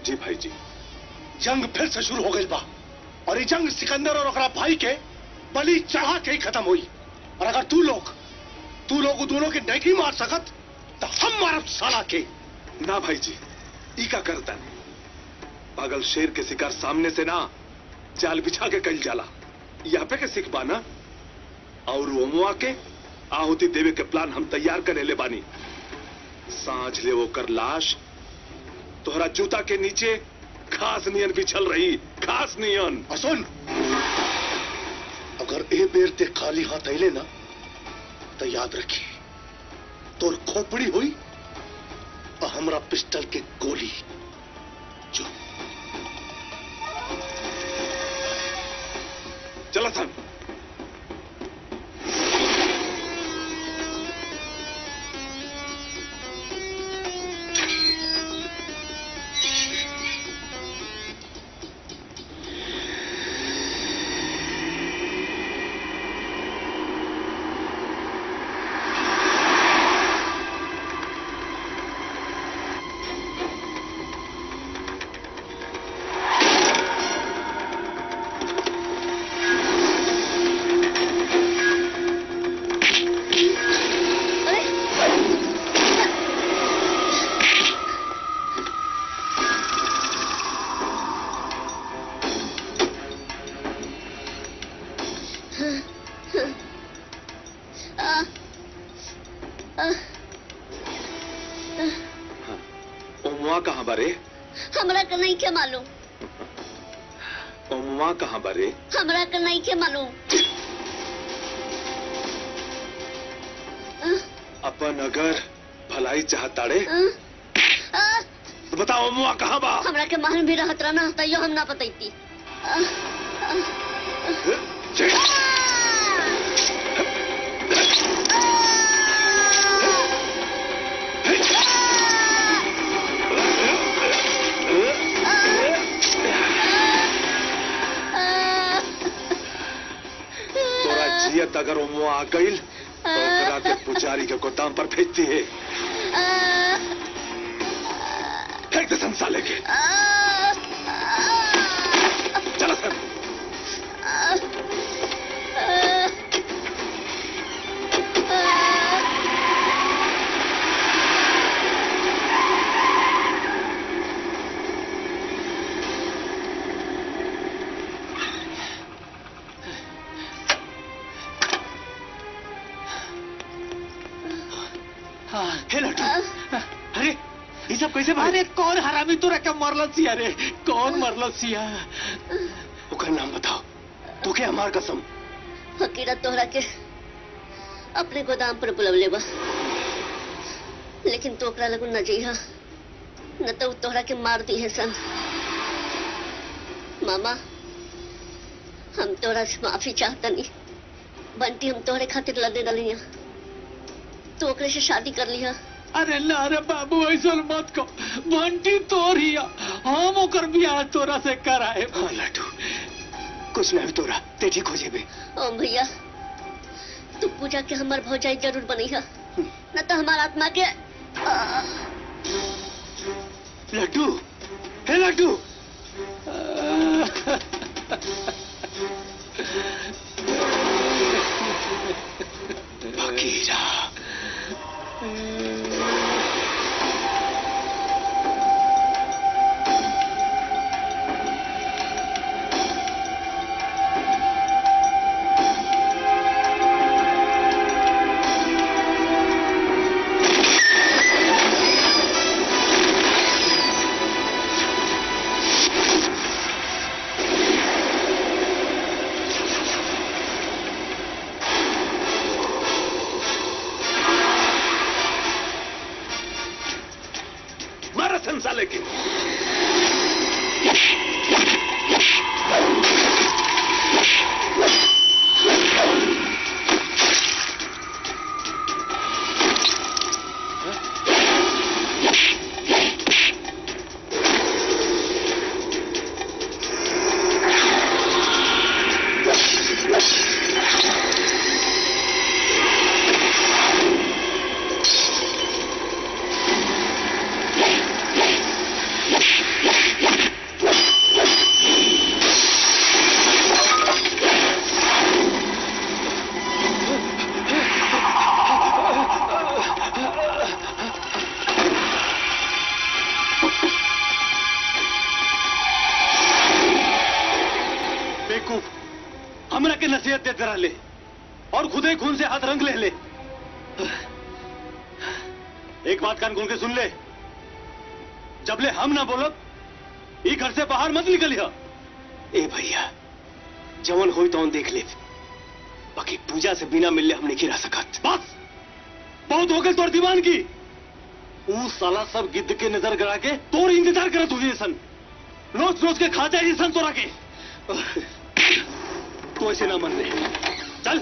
जी भाई जी जंग फिर से शुरू हो गई बा और ये जंग सिकंदर और ओकरा भाई के बलि चढ़ा के ही खत्म हुई और अगर तू लोग तू लोग उ दोनों के नहीं मार सकत तो हम मारब साला के ना भाई जी ई का करता पागल शेर के शिकार सामने से ना जाल बिछा के कल जाला यहाँ पे के सिखबा ना और ओमुआ के आहुति देवे के प्लान हम तैयार करे ले बानी सांझ ले वो कर लाश तोहरा जूता के नीचे घास नियन बिछल रही घास नियन और सुन अगर ए बेर ते खाली हाथ अले ना तो याद रखी तोर खोपड़ी हुई और हमरा पिस्टल के गोली जो चला सन ओमुआ कहाँ बारे हमरा के नहीं के मालूम ओमुआ कहाँ बारे हमरा के नहीं के मालूम अपन अगर भलाई चाहताड़े अं? अं? तो बताओ ओमुआ कहाँ बा हमरा के महल भी रहत रहना तैयो हम ना बतैती अं? अं? तोरा जियत अगर ओमुआ आ गईल तो ओकरा के पुजारी के गोदाम पर भेजती है फेंक दे संसाले के चला सर हे लड्डू अरे ये सब कैसे अरे कौन हरामी तोरा के मरल सिया रे कौन मरल सिया ओकर नाम बताओ तो के हमार कसम हकीरा तोहरा के अपने गोदाम पर बुलवले बा लेकिन तो ओकरा लगू न जइहा न तो उ तोहरा के मार दी है सन मामा हम तोहरा से माफी चाहतनी बंटी हम तोहरे खातिर लड़े रही तो ओकरे से शादी कर लिया अरे ना रे बाबू ऐसा मत को बंटी तोरिया हम ओकर बियाह तोरा से कराए हाँ लड्डू कुछ नहीं तोरा ते ठीक हो जेबे ओम भैया तू पूजा के हमार भौजाई जरूर बनी है न तो हमार आत्मा के आ, लड्डू हे लड्डू फकीरा मारा संसाले के Yeah. नसीहत देते रह ले और खुदे खून से हाथ रंग ले ले एक बात कान खोल के सुन ले जब ले हम ना बोलब ई घर से बाहर मत निकलिया ए भैया जवन होई तो देख ले बाकी पूजा से बिना मिलले हम नहीं रह सकत बस बहुत हो गए तोर दीवान की ऊ साला सब गिद्ध के नजर गड़ा के तोर इंतजार करत हुई सन रोज रोज के खा जाए सन तोरा के तू ऐसे ना मन ले चल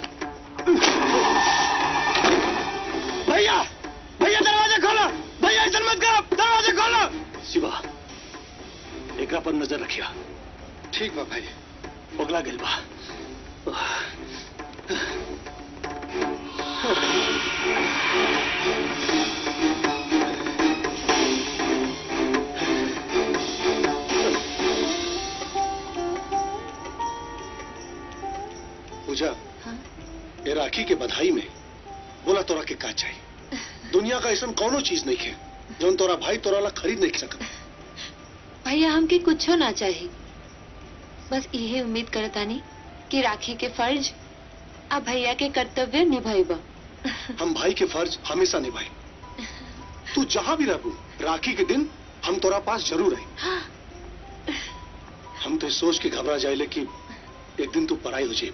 भैया भैया दरवाजा खोलो भैया ऐसा मत करो दरवाजा खोलो शिवा एकरा पर नजर रखिया ठीक बा भाई पगला गेल बा पूजा ये राखी के बधाई में बोला तोरा के का चाहिए दुनिया का ऐसा कौनो चीज नहीं है जो तोरा भाई तोरा ला खरीद नहीं सकता भैया हमके कुछो ना चाहिए बस यही उम्मीद करतानी कि राखी के फर्ज आ भैया के कर्तव्य निभाइबा हम भाई के फर्ज हमेशा निभाए तू जहां भी रहू राखी के दिन हम तोरा पास जरूर रहे हम तो इस सोच के घबरा जाए कि एक दिन तू पढ़ाई हो जाए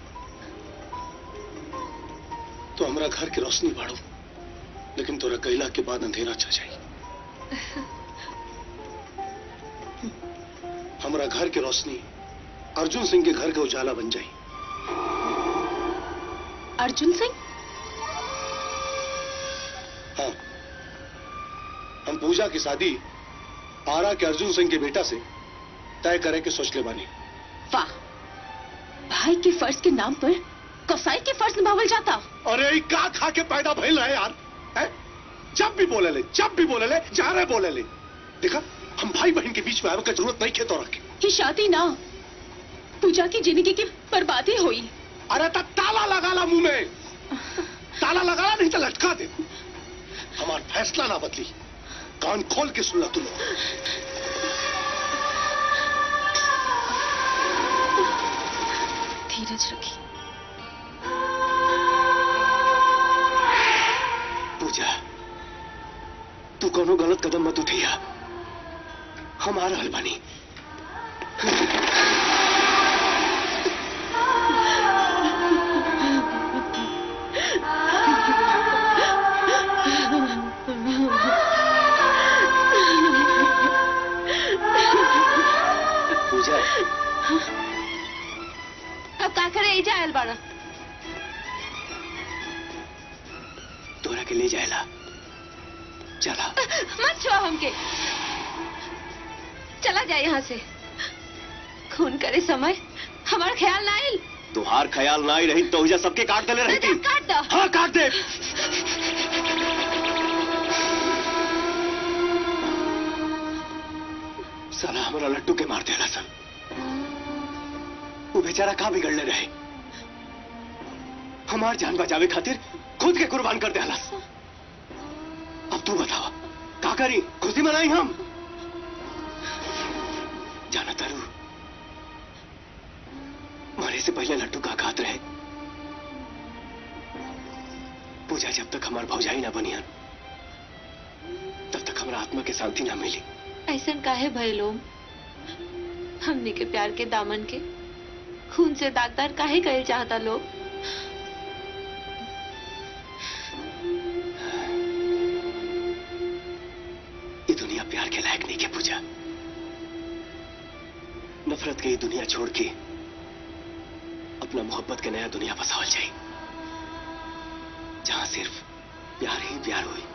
तो हमारा घर की रोशनी बढ़ो लेकिन तोरा कैला के बाद अंधेरा छा जाए हमारा घर की रोशनी अर्जुन सिंह के घर के उजाला बन जाए अर्जुन सिंह हाँ हम पूजा की शादी आरा के अर्जुन सिंह के बेटा से तय करे के सोच ले बानी वाह भाई के फर्ज के नाम पर कसाई के फर्ज निभावल जाता अरे ई का खा के पैदा भइल रहे यार है? जब भी बोले ले जब भी बोले ले जा रहे बोले ले देखा हम भाई बहन के बीच में आवे का जरूरत नहीं खेतो रखे ये शादी ना पूजा की जिंदगी की बर्बादी हुई अरे ता ताला लगा ला मुंह में ताला लगा ला नहीं तो लटका दे हमार फैसला ना बदली कान खोल के सुन ला तू लोग धीरज रखी पूजा तू कोनो गलत कदम मत उठिया हम आ रहल बानी पूजा अब का करे एजा आयल बाड़ा तोरा के ले जाएला चला मत छुआ हमके चला जाए यहाँ से खून करे समय हमारा ख्याल ना आयल तुहार ख्याल ना ही रही तो उजा सबके काट देले रहती काट दो हाँ काट दे साला हमारा लट्टू के मार देला सन वो बेचारा कहाँ बिगड़ले रहे हमार जान बचावे खातिर खुद के कुर्बान कर देला अब तू बतावा का करी खुशी मनाई हम जाना तारू मरे से पहले लड्डू का घात रहे पूजा जब तक हमार भौजाई ना बनियन तब तक हमारा आत्मा के शांति ना मिली ऐसा काहे भय लोग हमने के प्यार के दामन के खून से दागदार काहे करे चाहता लोग ये दुनिया प्यार के लायक नहीं के पूजा नफरत के ये दुनिया छोड़ के अपना मोहब्बत के नया दुनिया बसावल जाए जहां सिर्फ प्यार ही प्यार हुई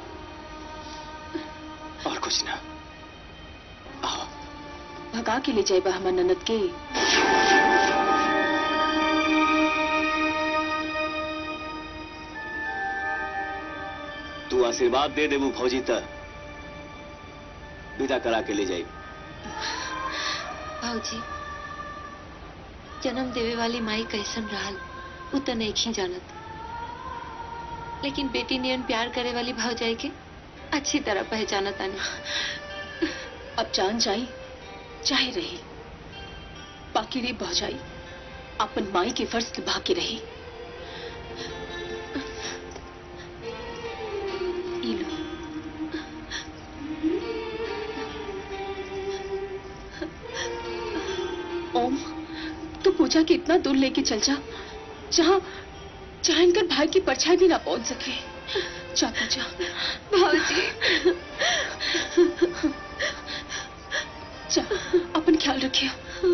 और कुछ ना आओ भगा के ले जाए बा हमार ननद के तू आशीर्वाद दे देबू फौजी त विदा करा के ले जाई भाजी जन्म देवे वाली माई कैसन रहल उ तो नहीं ही जानत लेकिन बेटी नियन प्यार करे वाली भावजाई के अच्छी तरह पहचानत आनी अब जान जाई चाहे रही बाकी रे भौजाई अपन माई के फर्ज निभा के रही ई लो ओम तू पूजा के इतना दूर लेके चल जा जहाँ जहाँ इनकर भाई की परछाई भी ना पहुंच सके जा पूजा भाजी जा अपन ख्याल रखियो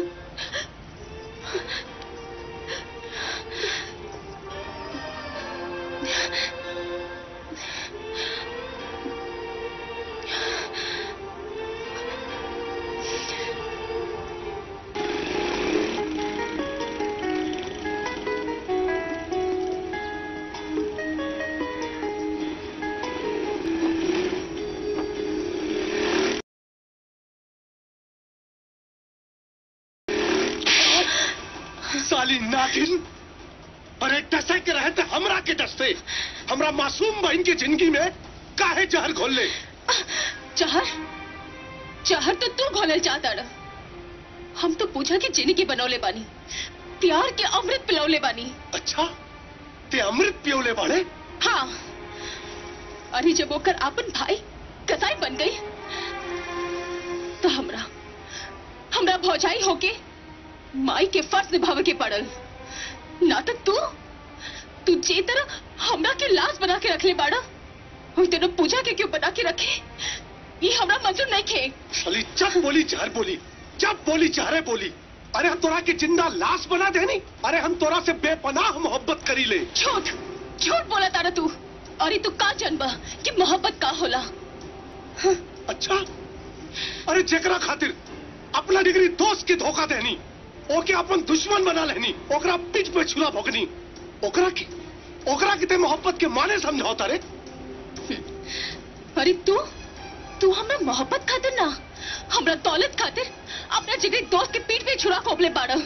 साली नागिन अरे डसे के रहे थे हमरा के डसते हमरा मासूम बहन की जिंदगी में काहे जहर घोल ले जहर जहर तो तू घोलल चाहता रह हम तो पूजा की जिंदगी बनौले बानी प्यार के अमृत पिलौले बानी अच्छा ते अमृत पियोले बाड़े हाँ अरे जब ओकर आपन भाई कसाई बन गई तो हमरा हमरा भौजाई होके माई के फर्ज निभावे के पड़ल नाटक तू तू जे तरह हमरा के लाश बना के रखले बाड़ा वही तरह पूजा के क्यों बना के रखे ये हमरा मंजूर नहीं खे साली जब बोली जहर बोली जब बोली जहरे बोली अरे हम तोरा के जिंदा लाश बना देनी अरे हम तोरा से बेपनाह मोहब्बत करी ले झूठ झूठ बोला तारा तू अरे तू का जनबा कि मोहब्बत का होला अच्छा अरे जेकरा खातिर अपना डिग्री दोस्त के धोखा देनी ओके अपन दुश्मन बना लेनी ओकरा पीठ पे छुरा भोगनी ओकरा की ओकरा की ते मोहब्बत के माने समझौता रे अरे तू तू हमरा मोहब्बत खातिर ना हमरा दौलत खातिर अपना जिगरी दोस्त के पीठ पे छुरा खोपले बाड़ा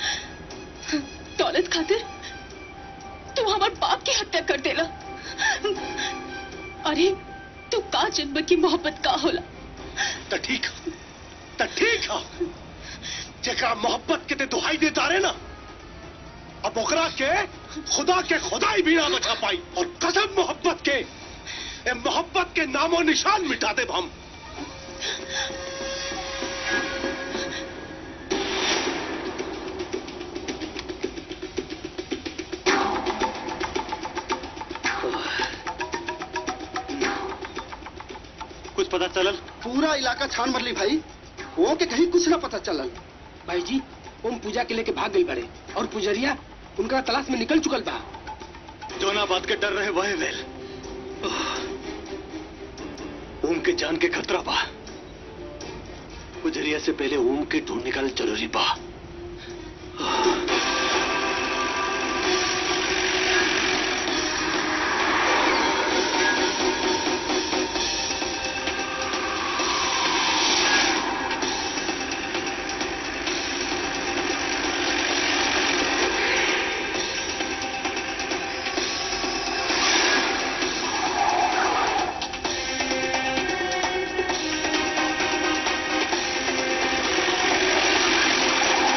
दौलत खातिर तू हमार बाप की हत्या कर देला अरे तू का जन्म की मोहब्बत का होला तो ठीक है तो ठीक है जेकरा मोहब्बत के ते दुहाई देता रहे ना अब ओकरा के खुदा के खुदाई भी ना बचा पाई और कसम मोहब्बत के ए मोहब्बत के नामो निशान मिटा दे हम कुछ पता चलल पूरा इलाका छान मरली भाई वो के कहीं कुछ ना पता चलल भाई जी ओम पूजा के लेके भाग गई बड़े और पुजरिया उनका तलाश में निकल चुकल बा जोना बात के डर रहे वह वेल ओम के जान के खतरा बा गुजरिया से पहले ओम के ढूंढ निकाल जरूरी बा Thank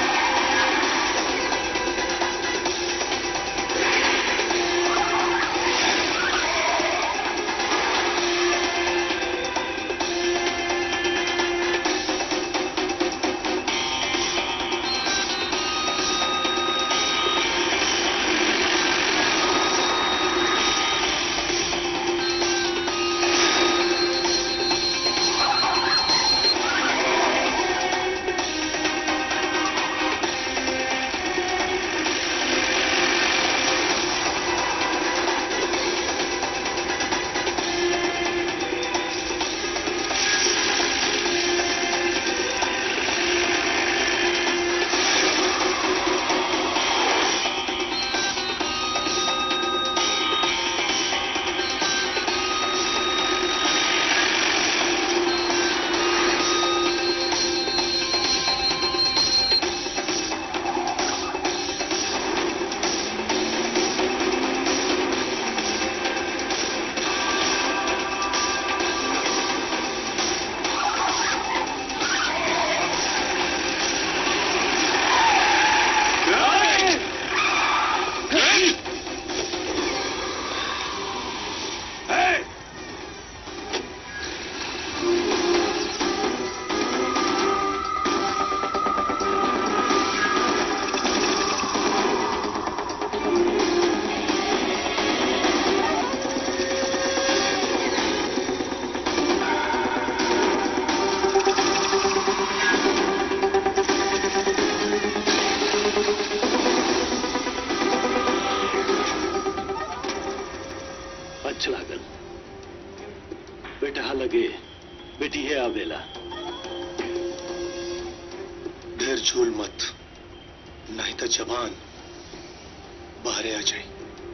झूल मत नहीं तो जवान बाहरे आ जाए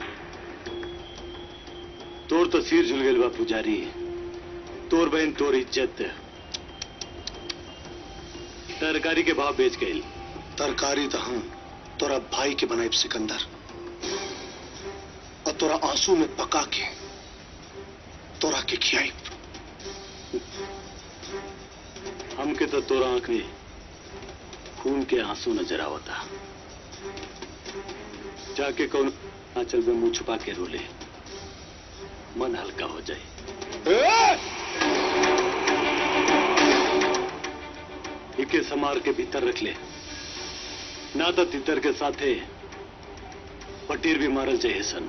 तोर तो सिर झुल गए बा पुजारी तोर बहन तोर इज्जत तरकारी के भाव बेच गई तरकारी तो हम तोरा भाई के बनाए सिकंदर और तोरा आंसू में पका के तोरा के खियाई हमके तो तोरा आंख में खून के आंसू नजर आवता जाके कौन आंचल में मुंह छुपा के रोले मन हल्का हो जाए इके समार के भीतर रख ले ना तो तितर के साथे पटीर भी मारल चाहिए सन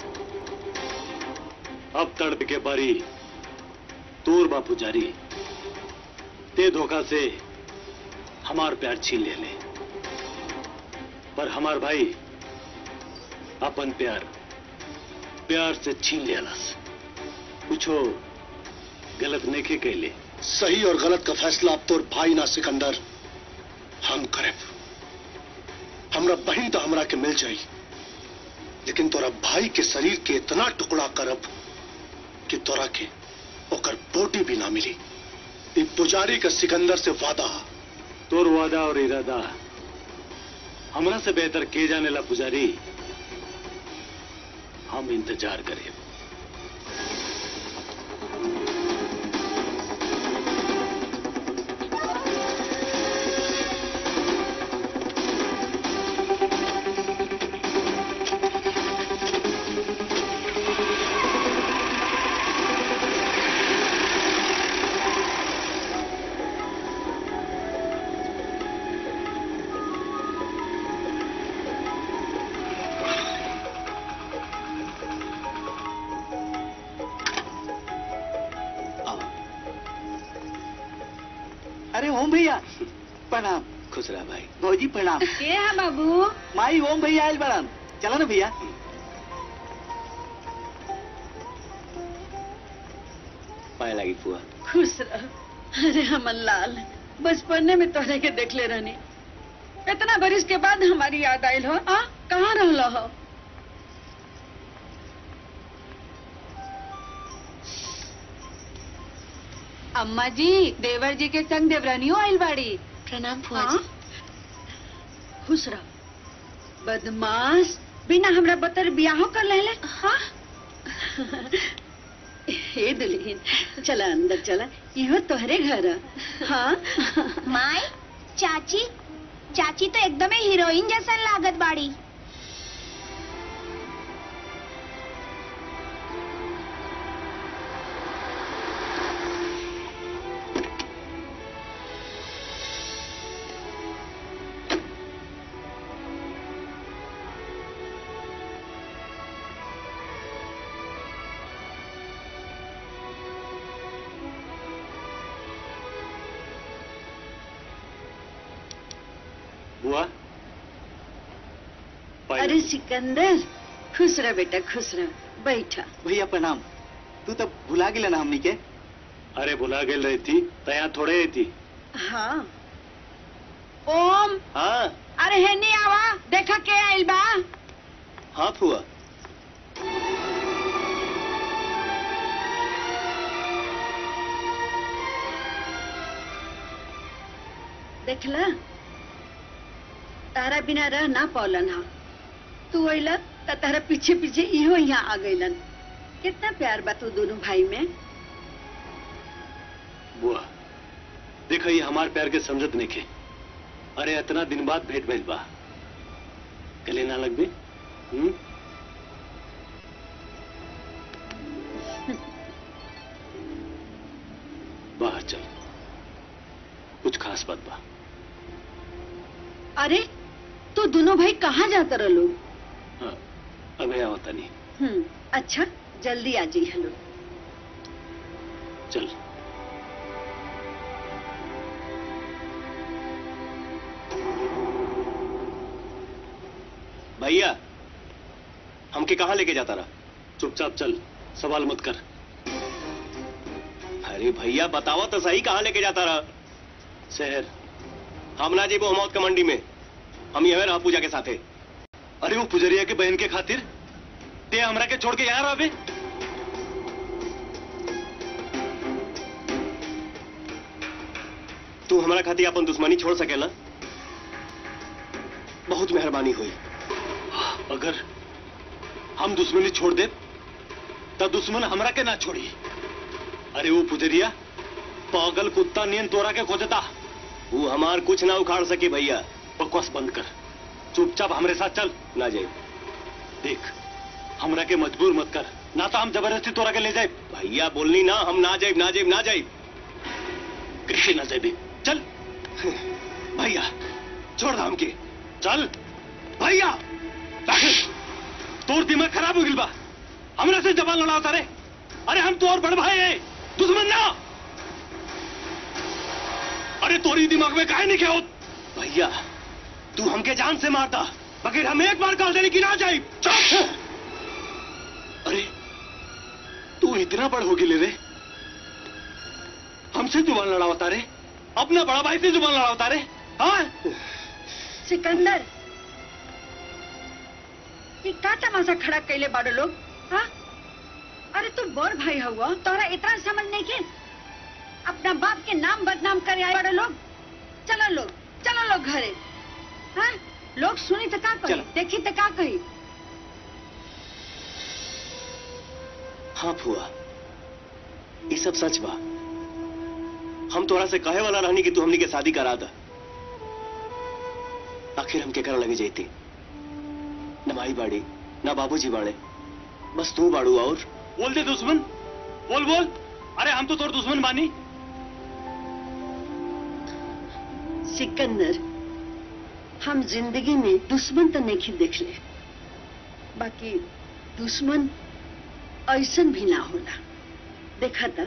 अब तड़प के बारी तोर बापू जारी ते धोखा से हमार प्यार छीन ले ले पर हमार भाई अपन प्यार प्यार से छीन लेलस कुछो गलत नहीं कैले सही और गलत का फैसला अब तोर भाई ना सिकंदर हम करे हमरा बहन तो हमरा के मिल जाई लेकिन तोरा भाई के शरीर के इतना टुकड़ा करब कि तोरा के ओकर बोटी भी ना मिली ई पुजारी का सिकंदर से वादा तोर वादा और इरादा हमरा से बेहतर के जाने ला पुजारी हम इंतजार करें अरे ओम भैया प्रणाम खुश रहा भाई भौजी प्रणाम के है बाबू माई ओम भैया आयल बड़ान चला ना भैया पाए लगी फुआ खुश रह अरे हमन लाल बचपने में तोहरे के देखले रहनी इतना बरिस के बाद हमारी याद आयल हो आ कहाँ रहल हो अम्मा जी देवर जी के संग देवरानियों आइल बाड़ी प्रणाम फुआ जी खुश रह बदमाश बिना हमरा बतर बियाहो कर लेले हाँ हे दुल्हन चला अंदर चला इहो तोहरे घर है। हाँ माई चाची चाची तो एकदम हीरोइन जैसा लागत बाड़ी बुआ पाई अरे सिकंदर खुश रह बेटा खुश रह बैठा भैया प्रणाम तू तो भुला गेला ना हमनी के अरे भुला गेल रही थी तया थोड़े थी हाँ ओम हाँ अरे हेनी आवा देखा के आइल बा हाँ फुआ देखला तारा बिना रह ना पौलन हा तू अइला त तारा पीछे पीछे इहो यहाँ आ गइलन कितना प्यार बा तू दोनों भाई में बुआ देखो ये हमार प्यार के समझत नहीं के अरे इतना दिन बाद भेंट भइल बा गले ना लग बे हम्म बाहर चल कुछ खास बात बा अरे तू दोनों भाई कहाँ जाता रहो हाँ, अबे आवता नहीं हम्म अच्छा जल्दी आ जाइए हेलो चल भैया हमके कहाँ लेके जाता रहा चुपचाप चल सवाल मत कर अरे भैया बतावा तो सही कहाँ लेके जाता रहा शहर हम ना जेबो मौत का मंडी में हम ये रहा पूजा के साथे अरे वो पुजरिया के बहन के खातिर ते हमरा के छोड़ के यहाँ रहे तू हमारा खातिर अपन दुश्मनी छोड़ सकेला बहुत मेहरबानी हुई अगर हम दुश्मनी छोड़ दे तो दुश्मन हमरा के ना छोड़ी अरे वो पुजरिया पागल कुत्ता नियन तोरा के खोजता वो हमार कुछ ना उखाड़ सके भैया बकवास बंद कर चुपचाप हमरे साथ चल ना जाए देख हमरा के मजबूर मत कर ना तो हम जबरदस्ती तोरा के ले जाए भैया बोलनी ना हम ना जाए ना जाए ना जाए कैसे ना जाए चल भैया छोड़ धाम के चल भैया तोर दिमाग खराब हो गिल बा हमरा से जबान लड़ाता रे अरे हम तो और बड़ भाई है दुश्मन ना अरे तोरी दिमाग में काहे नहीं क्या होत भैया तू हमके जान से मारता बगैर हम एक बार काल देने की ना जाए चुप अरे तू इतना बड़ हो गिले रे हमसे जुबान लड़ावता रे अपना बड़ा भाई से जुबान लड़ावता रे हाँ सिकंदर ये का तमाशा खड़ा कैले बाड़ो लोग हाँ अरे तू बड़ भाई हुआ तोरा इतना समझ नहीं के अपना बाप के नाम बदनाम करे आए बड़े लोग चलो लोग चलो लोग घरे हाँ लोग सुनी तो का कही देखी तो का कही हाँ फुआ ये सब सच बा हम तोरा से कहे वाला रहनी कि तू हमनी के शादी करा दा आखिर हम के कर लगे जाती न माई बाड़ी न बाबूजी बाड़े बस तू बाड़ू और बोल दे दुश्मन बोल बोल अरे हम तो तोर दुश्मन बानी सिकंदर हम जिंदगी में दुश्मन तो नहीं देख ले बाकी दुश्मन ऐसन भी ना होला देखा था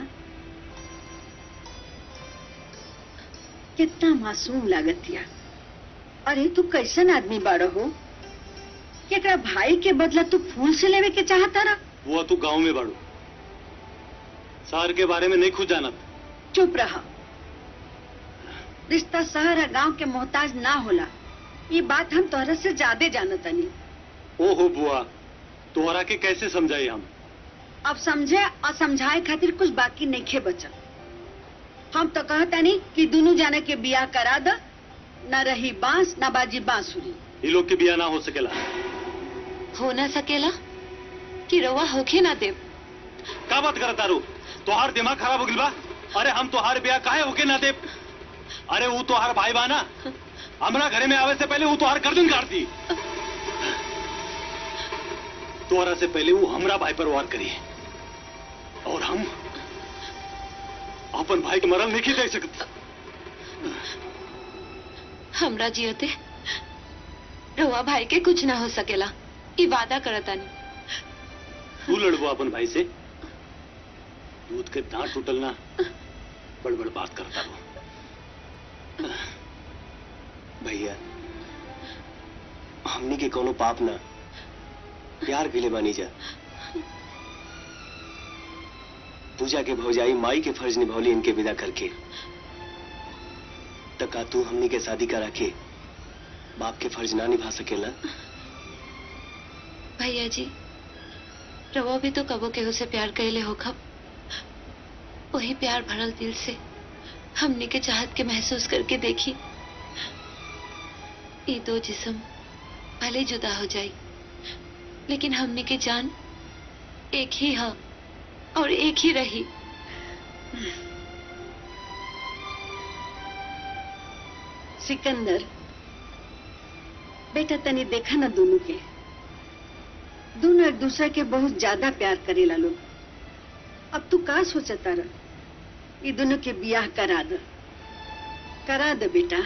कितना मासूम लागतिया अरे तू कैसन आदमी बाड़ो हो कि एकरा भाई के बदला तू फूल से लेवे के चाहता रहा वो तू गांव में बाड़ू शहर के बारे में नहीं खुद जानत चुप रहा रिश्ता शहर और गांव के मोहताज ना होला ये बात हम तोहरा से ज्यादा जानतनी ओहो बुआ तोहरा के कैसे समझाई हम अब समझे और समझाए खातिर कुछ बाकी नहीं खे बचल हम तो कहता नहीं कि दोनों जाने के बियाह करा द न रही बांस न बाजी बांसुरी ये लोग के बिया ना हो सकेला हो ना सकेला कि रवा होखे ना देव का बात करत तारू तोहार दिमाग खराब हो गिल बा अरे हम तोहार बिया काहे होके ना दे अरे वो तोहार भाई बा ना हमरा घरे में आवे से पहले वो तोहार गर्दन काटती तोहरा से पहले वो हमरा भाई पर वार करी और हम अपन भाई के मरल नहीं दे सकते हमरा जियते रवा भाई के कुछ ना हो सकेला ई वादा करतानी तू लड़बो अपन भाई से दूध के दांत टूटल ना बड़ बड़ बात करता रहो भैया हमनी के कोनो पाप ना प्यार के लिए बानी जा पूजा के भौजाई माई के फर्ज निभौली इनके विदा करके तका तू हमनी के शादी करा के बाप के फर्ज ना निभा सकेला भैया जी रवा भी तो कबो केहू से प्यार कैले हो खब वही प्यार भरल दिल से हमने के चाहत के महसूस करके देखी ये दो जिस्म भले जुदा हो जाई लेकिन हमने के जान एक ही है और एक ही रही सिकंदर बेटा तनी देखा ना दोनों के दोनों एक दूसरे के बहुत ज्यादा प्यार करेला लोग अब तू का सोचता रह ये दोनों के बियाह करा दे करा दे बेटा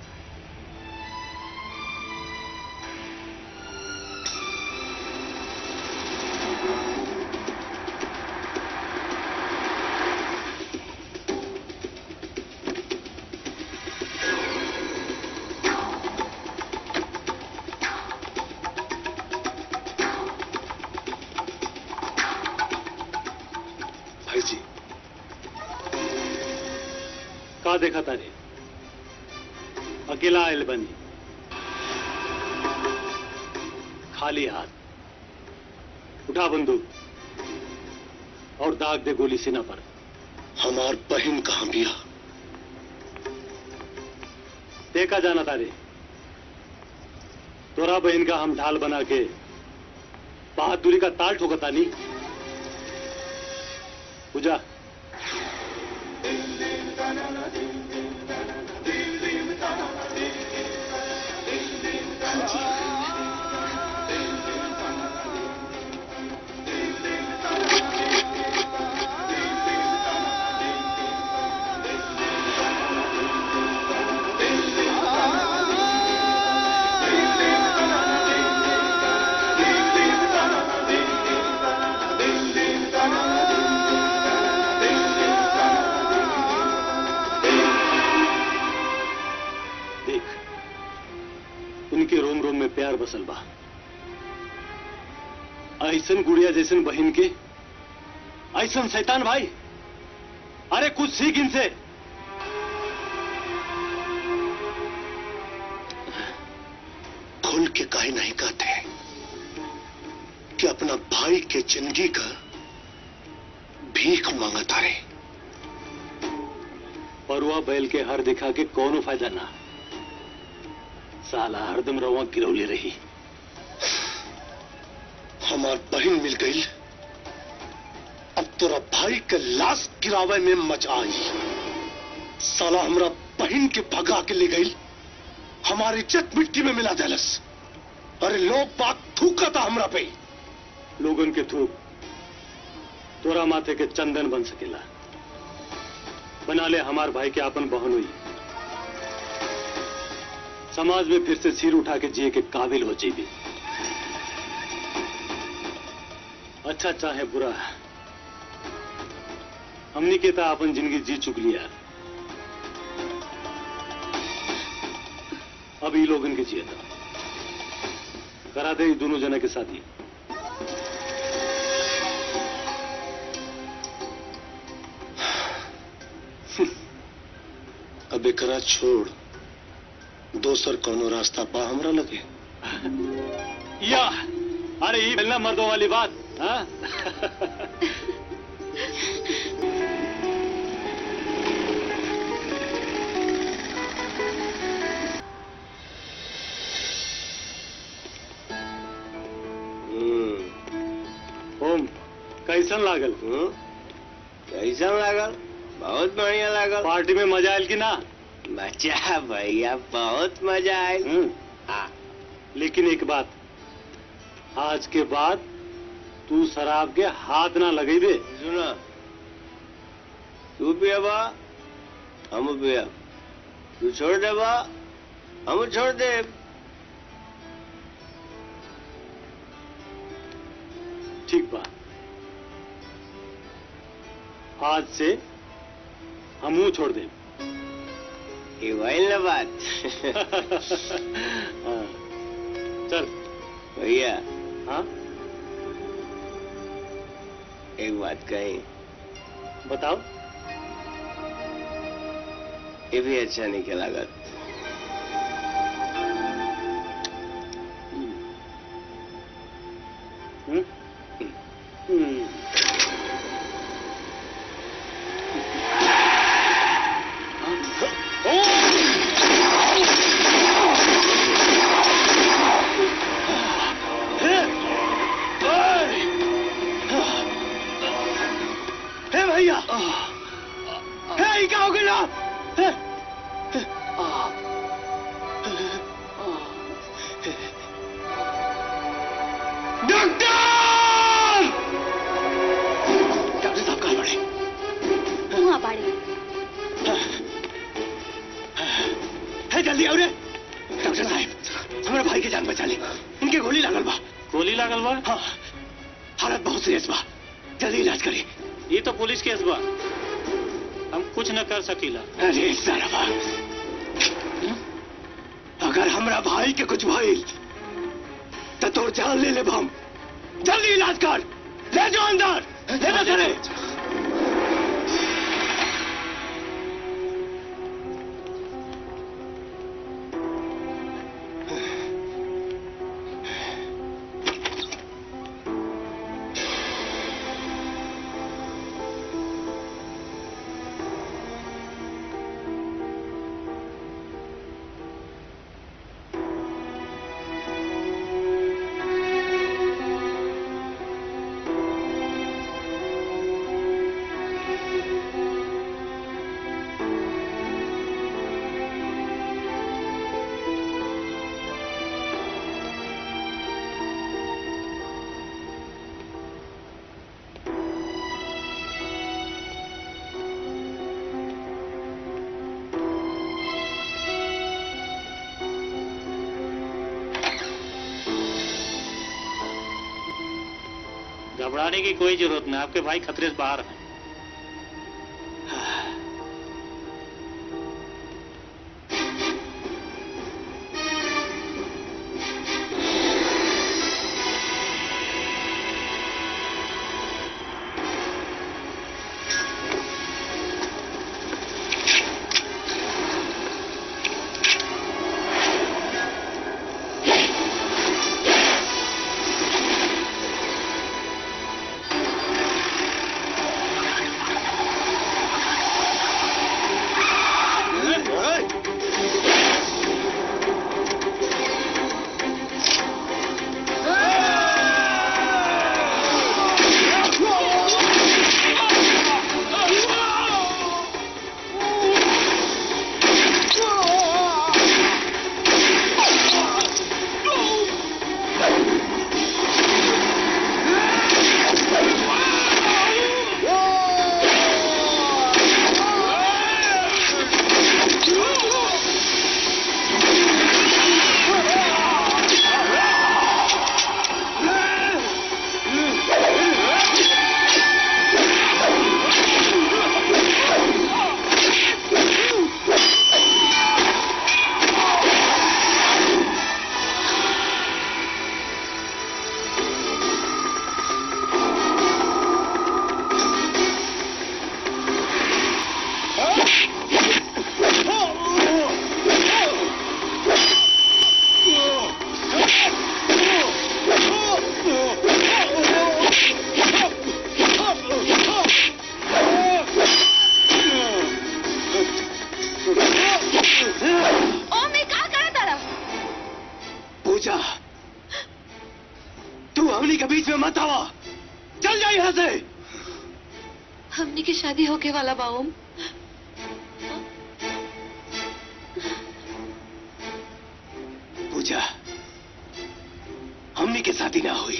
भाई जी का देखा तारे अकेला आयल बनी खाली हाथ उठा बंदूक और दाग दे गोली सीना पर हमार बहन कहाँ बिया देखा जाना तारे तोरा बहन का हम ढाल बना के बहादुरी का ताल ठोकता नहीं पूजा देख उनके रोम रोम में प्यार बसल बा ऐसन गुड़िया जैसन बहन के ऐसन शैतान भाई अरे कुछ सीख इनसे खुल के काहे नहीं कहते कि अपना भाई के जिंदगी का भीख मांगता रे परुआ बैल के हर दिखा के कौनो फायदा ना साला हरदम रवा गिरौली रही हमार बहन मिल गई अब तोरा भाई के लाश गिरावे में मजा आई साला हमरा बहन के भगा के ले गई हमारी इज्जत मिट्टी में मिला देलस अरे लोग बात थूका था हमरा पे लोगन के थूक तोरा माथे के चंदन बन सकेला बना ले हमार भाई के आपन बहन हुई समाज में फिर से सिर उठा के जिए के काबिल हो जीवी अच्छा चाहे बुरा हमनी के ता अपन जिंदगी जी चुक लिया अब ई लोगन के जिए था करा दे ई दोनों जना के साथ ही अब एकरा छोड़ दोसर कोनो रास्ता बा हमरा लगे या अरे ये मिलना मर्दों वाली बात हाँ? ओम कैसन लागल कैसन लागल बहुत बढ़िया लागल पार्टी में मजा आयल कि ना मजा भैया बहुत मजा आयल हाँ लेकिन एक बात आज के बाद तू शराब के हाथ ना लगेबे सुना तू पियबा हम पियब तू छोड़ देबा हम छोड़ दे ठीक बा आज से हमू छोड़ दे ये भइल ना बात हाँ, चल भैया हाँ एक बात कही बताओ ये भी अच्छा नहीं के लागत हम्म? हम्म। हे भैया हे ये क्या हो गया हे, डॉक्टर डॉक्टर साहब कहाँ पड़े वहाँ बाड़ी है जल्दी आओ रे डॉक्टर साहब हमारे भाई की जान बचा ली इनके गोली लागल बा गोली लागल बा हाँ हालत बहुत सीरियस बा जल्दी इलाज करी ये तो पुलिस केस बा हम कुछ न कर सकीला अरे सारा अगर हमरा भाई के कुछ भइल तो तोर जान ले ले हम जल्दी इलाज कर ले जाओ अंदर ले जा चले घबराने की कोई जरूरत नहीं आपके भाई खतरे से बाहर हैं ओम ये का करा तारा पूजा तू हमनी के बीच में मत आवा चल जा यहाँ से हमनी की शादी होके वाला बा ओम पूजा हमनी के शादी ना हुई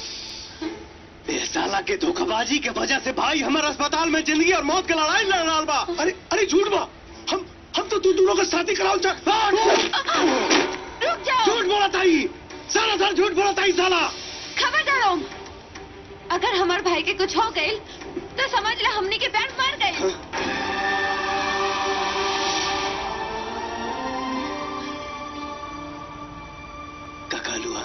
ए साला के धोखाबाजी के वजह से भाई हमारे अस्पताल में जिंदगी और मौत की लड़ाई लड़ रहा बा अरे अरे झूठ बा हम हम तो तू दोनों का शादी कराओ चा रुक जाओ झूठ बोला ताई साला साला झूठ बोला ताई साला खबरदार ओम अगर हमार भाई के कुछ हो गई तो समझ ले हमनी के बैंड मर गई ककालुआ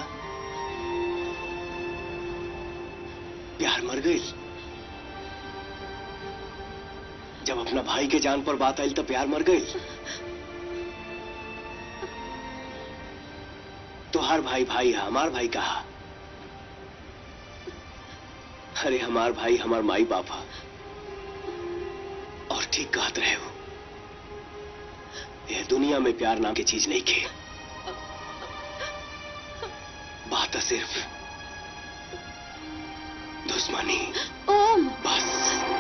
प्यार मर गई जब अपना भाई के जान पर बात आई तो प्यार मर गई तो हर भाई भाई है हमार भाई कहा अरे हमार भाई हमार माई बाप है और ठीक कहत रहे हो यह दुनिया में प्यार नाम की चीज नहीं खे बात है सिर्फ दुश्मनी ओम बस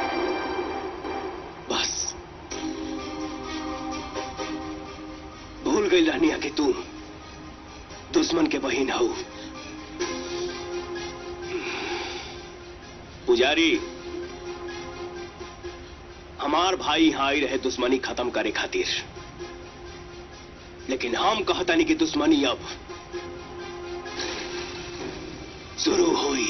बस भूल गई रानिया कि तू दुश्मन के बहन हो पुजारी हमार भाई यहाँ आई रहे दुश्मनी खत्म करे खातिर लेकिन हम कहतानी कि दुश्मनी अब शुरू हुई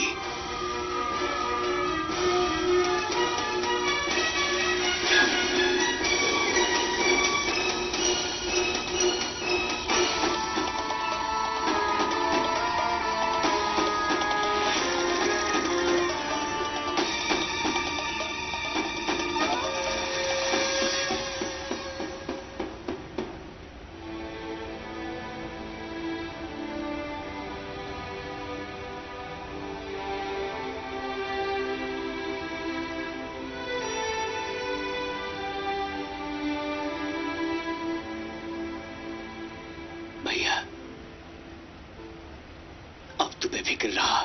भैया अब तू बेफिक्र रहा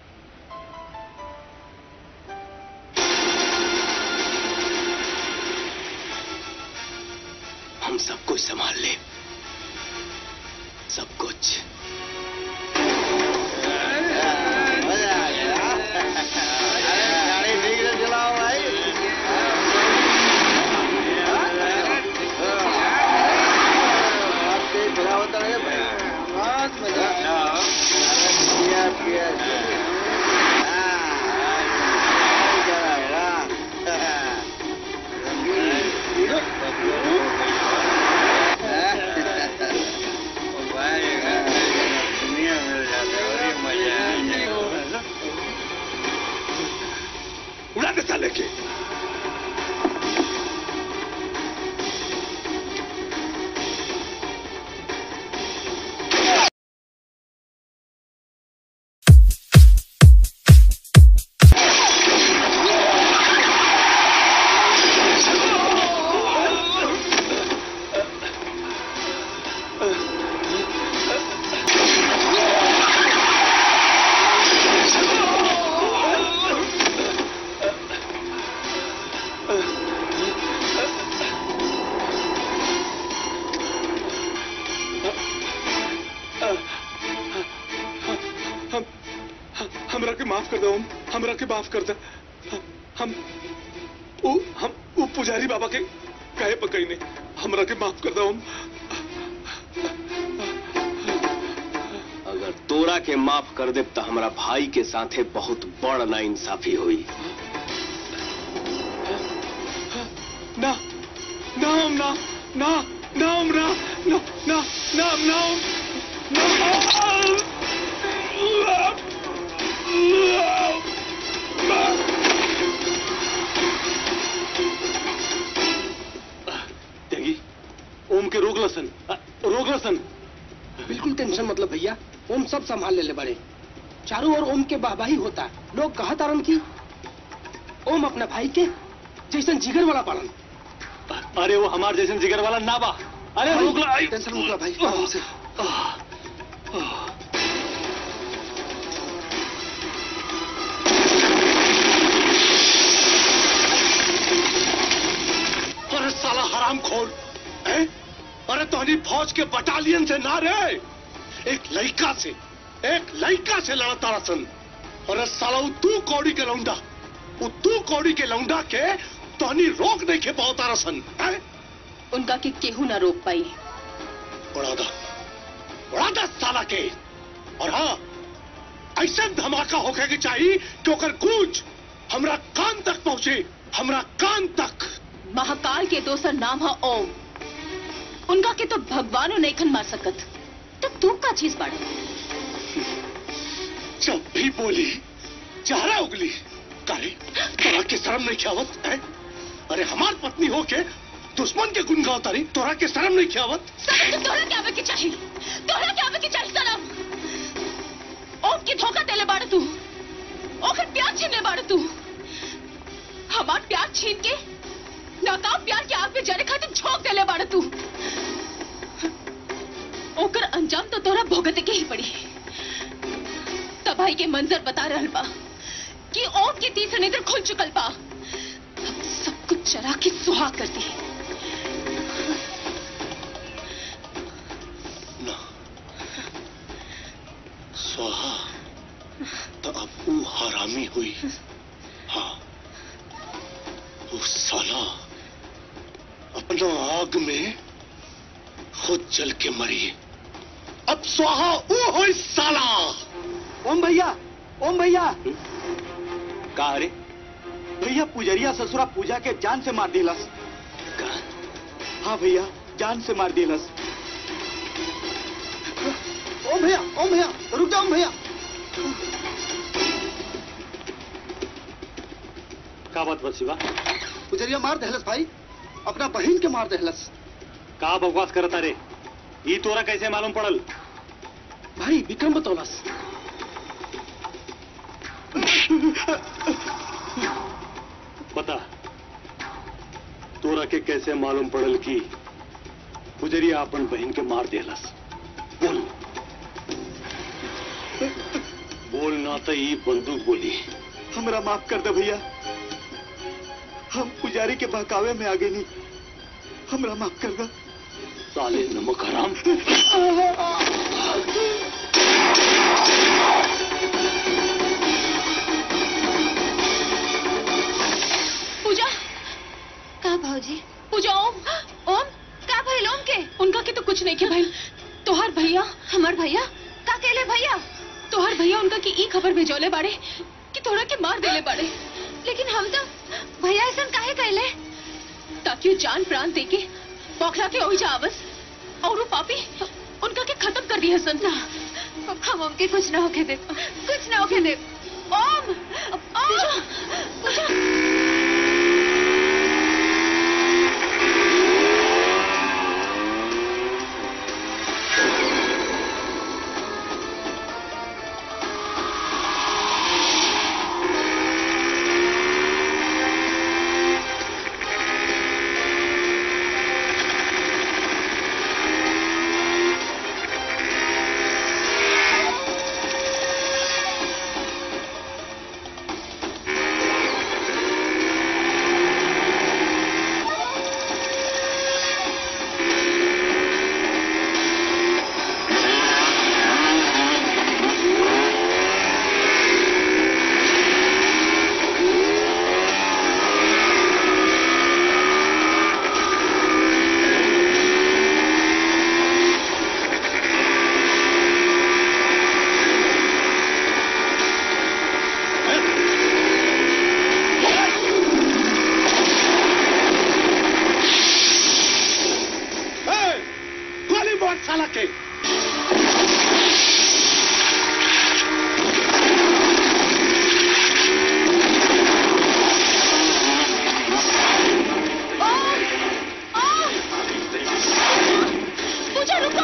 हम सब कुछ संभाल ले सब कुछ माफ कर दो ओम हमरा के माफ कर दे हम उ हम उ पुजारी बाबा के कहे पकई ने हमरा के माफ कर दो ओम अगर तोरा के माफ कर दे तो हमारा भाई के साथे बहुत बड़ ना इंसाफी हुई ना ना ओम ना ना ना ओम ना ना ना ना ना ओम ना त्यागी ओम के रोक लसन अ, रोक लसन बिल्कुल टेंशन मतलब भैया ओम सब संभाल ले ले बड़े चारों ओर ओम के वाहवाही होता लोग कहा तारन की ओम अपना भाई के जैसन जिगर वाला पालन अरे वो हमार जैसे जिगर वाला ना बा अरे रोक ला आई। टेंशन रोक ला भाई आराम से अरे साला हराम खोर अरे तोहनी फौज के बटालियन से ना रे एक लड़का से एक लड़का से लड़ता रसन अरे साला उ तू कौड़ी के लौंडा उ तू कौड़ी के लौंडा के तोहनी रोक नहीं के पाता रसन हैं? उनका के केहू ना रोक पाई उड़ा दा उड़ा दा साला के और हाँ ऐसा धमाका होके के चाहिए कि ओकर गूंज हमरा कान तक पहुंचे हमरा कान तक महाकाल के दोसर नाम है ओम उनका के तो भगवानो नहीं खन मार सकत तो तू का चीज बाड़ जब भी बोली चेहरा उगली करे तोरा के शर्म नहीं खियावत है अरे हमार पत्नी हो के दुश्मन के गुन गावत तारी तोरा के शर्म नहीं खियावत सनम तो तोरा के आवे के चाहिए तोरा के आवे के चाहिए सनम ओम की धोखा देले बाड़ तू ओकर प्यार छीन ले बाड़ तू हमार प्यार छीन के नाकाम प्यार के आग में जले खातिर झोंक देले बाड़ तू ओकर अंजाम तो तोरा भोगते के ही पड़ी तबाही के मंजर बता रहल बा कि ओम के तीसरे नेत्र खुल चुकल बा अब सब कुछ चरा के सुहा कर दी स्वाहा तो अब वो हरामी हुई हाँ वो साला अपना आग में खुद जल के मरी अब स्वाहा वो हो साला ओम भैया ओम भैया का रे भैया पुजरिया ससुरा पूजा के जान से मार दिलस हाँ भैया जान से मार दिलस ओम भैया ओम भैया रुक जाओ ओम भैया का बात बा शिवा पुजरिया मार दहलस भाई अपना बहन के मार दहलस का बकवास करता रे ई तोरा कैसे मालूम पड़ल भाई विक्रम बतौलस बता तोरा के कैसे मालूम पड़ल कि गुजरिया अपन बहन के मार देलस बोल बोल ना तो ई बंदूक बोली हमरा माफ कर दे भैया हम पुजारी के बहकावे में आगे नहीं हमरा माफ कर दे साले नमक हराम पूजा का भाजी पूजा ओम ओम का भइल ओम के उनका के तो कुछ नहीं के भाई तोहार भैया हमार भैया का केले भैया तोहार भैया उनका की ई खबर भेजौले बाड़े कि तोरा के मार देले बाड़े लेकिन हम तो भैया ऐसा काहे कहले ताकि वो जान प्राण देके बौखला के ओही जावस और वो पापी उनका के खत्म कर दिया सन हम उनके कुछ ना होके दे कुछ ना होके दे ओम ओम पूजा साला के पूजा रुको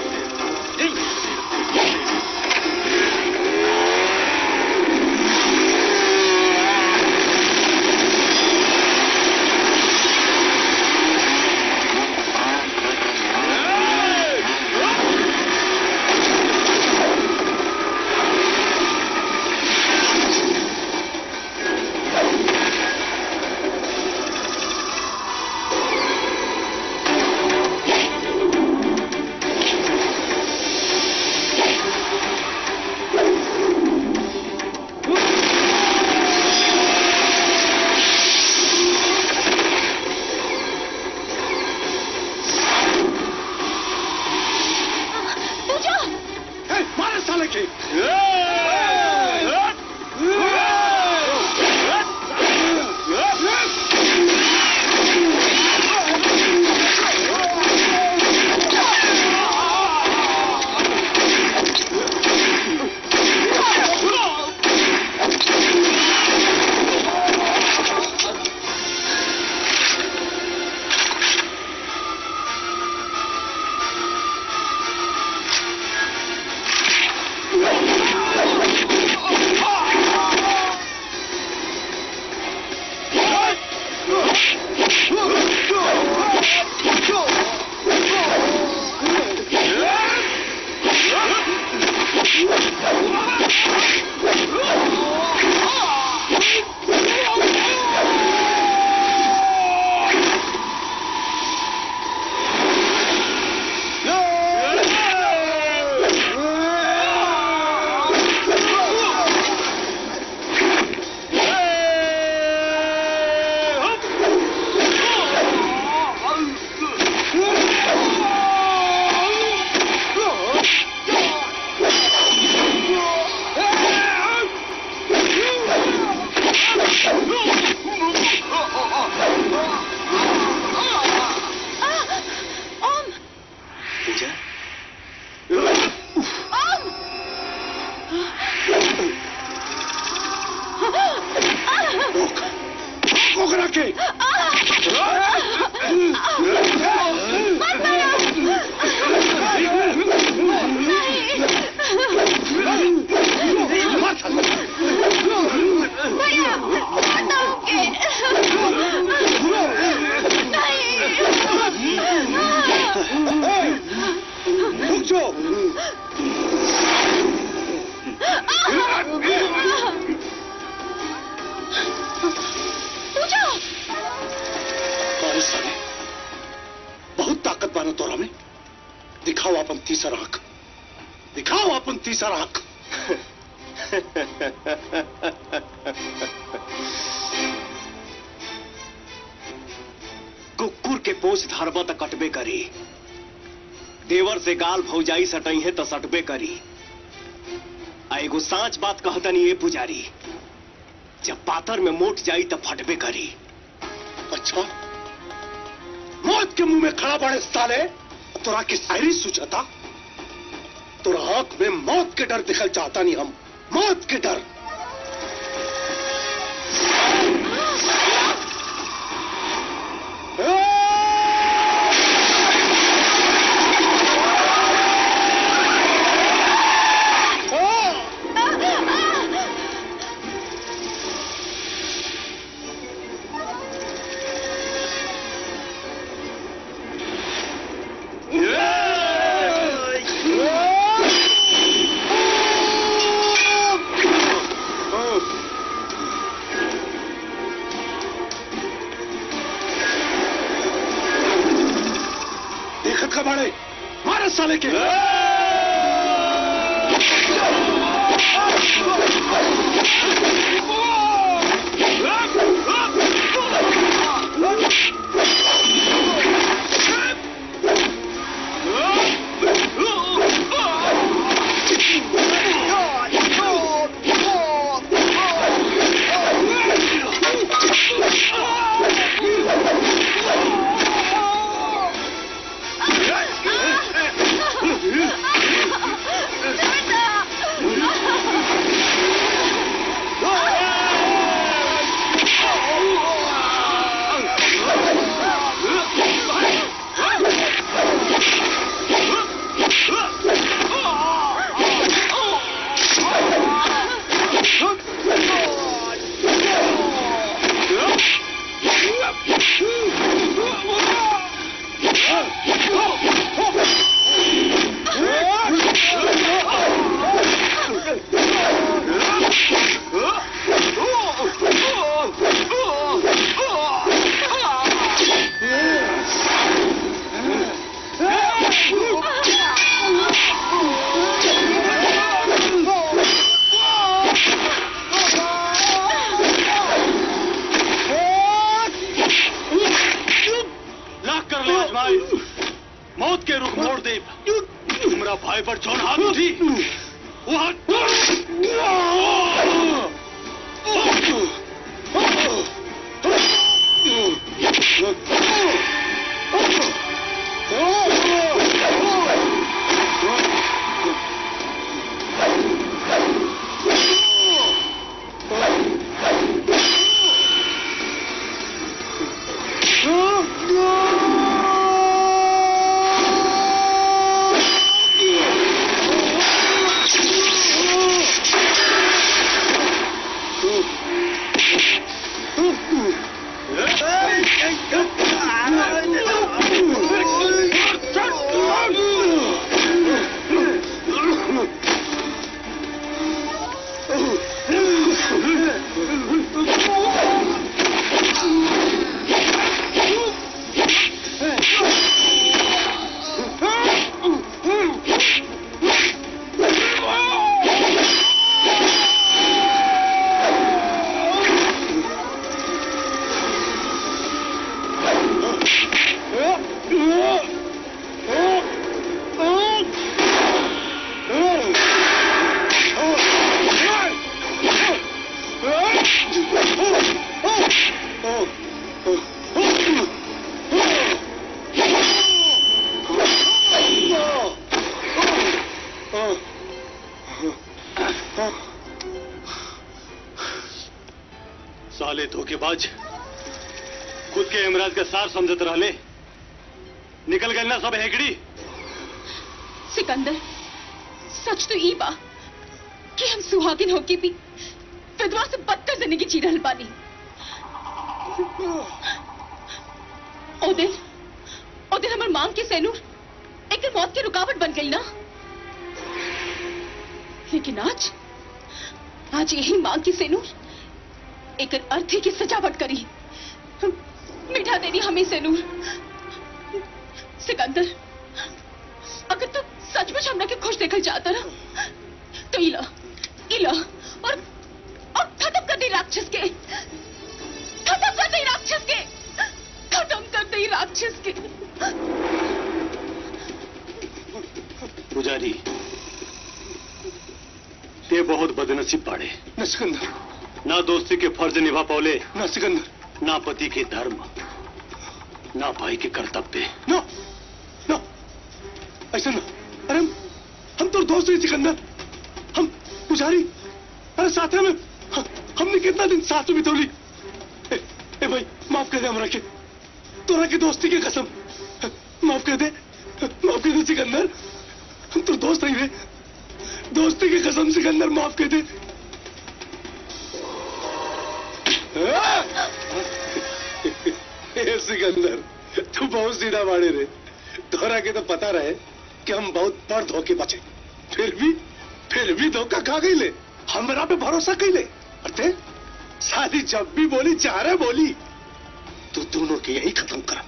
पूजा मारे साले के ओम पूजा ओम ओकरा के रुक जाओ पूजा अरे साले बहुत ताकत बानो तोरा में दिखाओ अपन तीसरा आंख दिखाओ अपन तीसरा आंख कुकुर के पोष धरबा त कटबे करी देवर से गाल भौजाई सटई है तो सटबे करी आ एगो साच बात कहतनी ये पुजारी जब पातर में मोट जाई तो फटबे करी अच्छा मौत के मुंह में खड़ा पड़े साले तोरा की शायरी सुझाता तोरा आंख में मौत के डर दिखल चाहता नहीं हम मौत के डर देखत का बाड़े मारे साले के मौत के रुख मोड़ दे हमरा भाई पर जौन हाथ उठी वो हाथ साले धोखेबाज खुद के इमराज के सार समझत रहले निकल गए ना सब हेकड़ी सिकंदर सच तो ई बा कि हम सुहागिन होके भी विधवा से बदतर जिंदगी जी रहल बानी ओ दिन ओ दिन हमर मांग के सैनूर एक मौत की रुकावट बन गई ना लेकिन आज आज यही मांग की सैनूर एक अर्थी की सजावट करी मिठा देनी हमें सैनूर सिकंदर अगर तू सचमुच हमरा के खुश देखल चाहता ना तो इला इला और और खत्म कर दे राक्षस के खत्म कर दे राक्षस के खत्म कर दे राक्षस के पुजारी ते बहुत बदनसीब पाड़े न सिकंदर ना दोस्ती के फर्ज निभा पौले न सिकंदर ना पति के धर्म ना भाई के कर्तव्य नो नो ऐसा ना अरे हम हम तो दोस्त ही सिकंदर हम पुजारी अरे साथ में हम- हमने कितना दिन साथ में बितौली ए, ए भाई माफ कर दे हमरा के तोरा की दोस्ती की कसम माफ कर दे माफ कर दे सिकंदर हम तो दोस्त नहीं रे दोस्ती की कसम सिकंदर माफ कर दे ए, सिकंदर तू बहुत सीधा बाड़े रे तोरा के तो पता रहे कि हम बहुत बड़ धोखे बचे फिर भी फिर भी धोखा खा गई ले हमरा पे भरोसा कैले अरे शादी जब भी बोली चाह रहे बोली तू दोनों के यही खत्म कर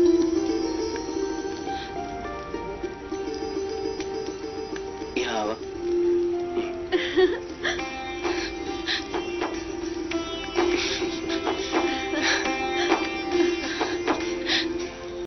यहाँ आवा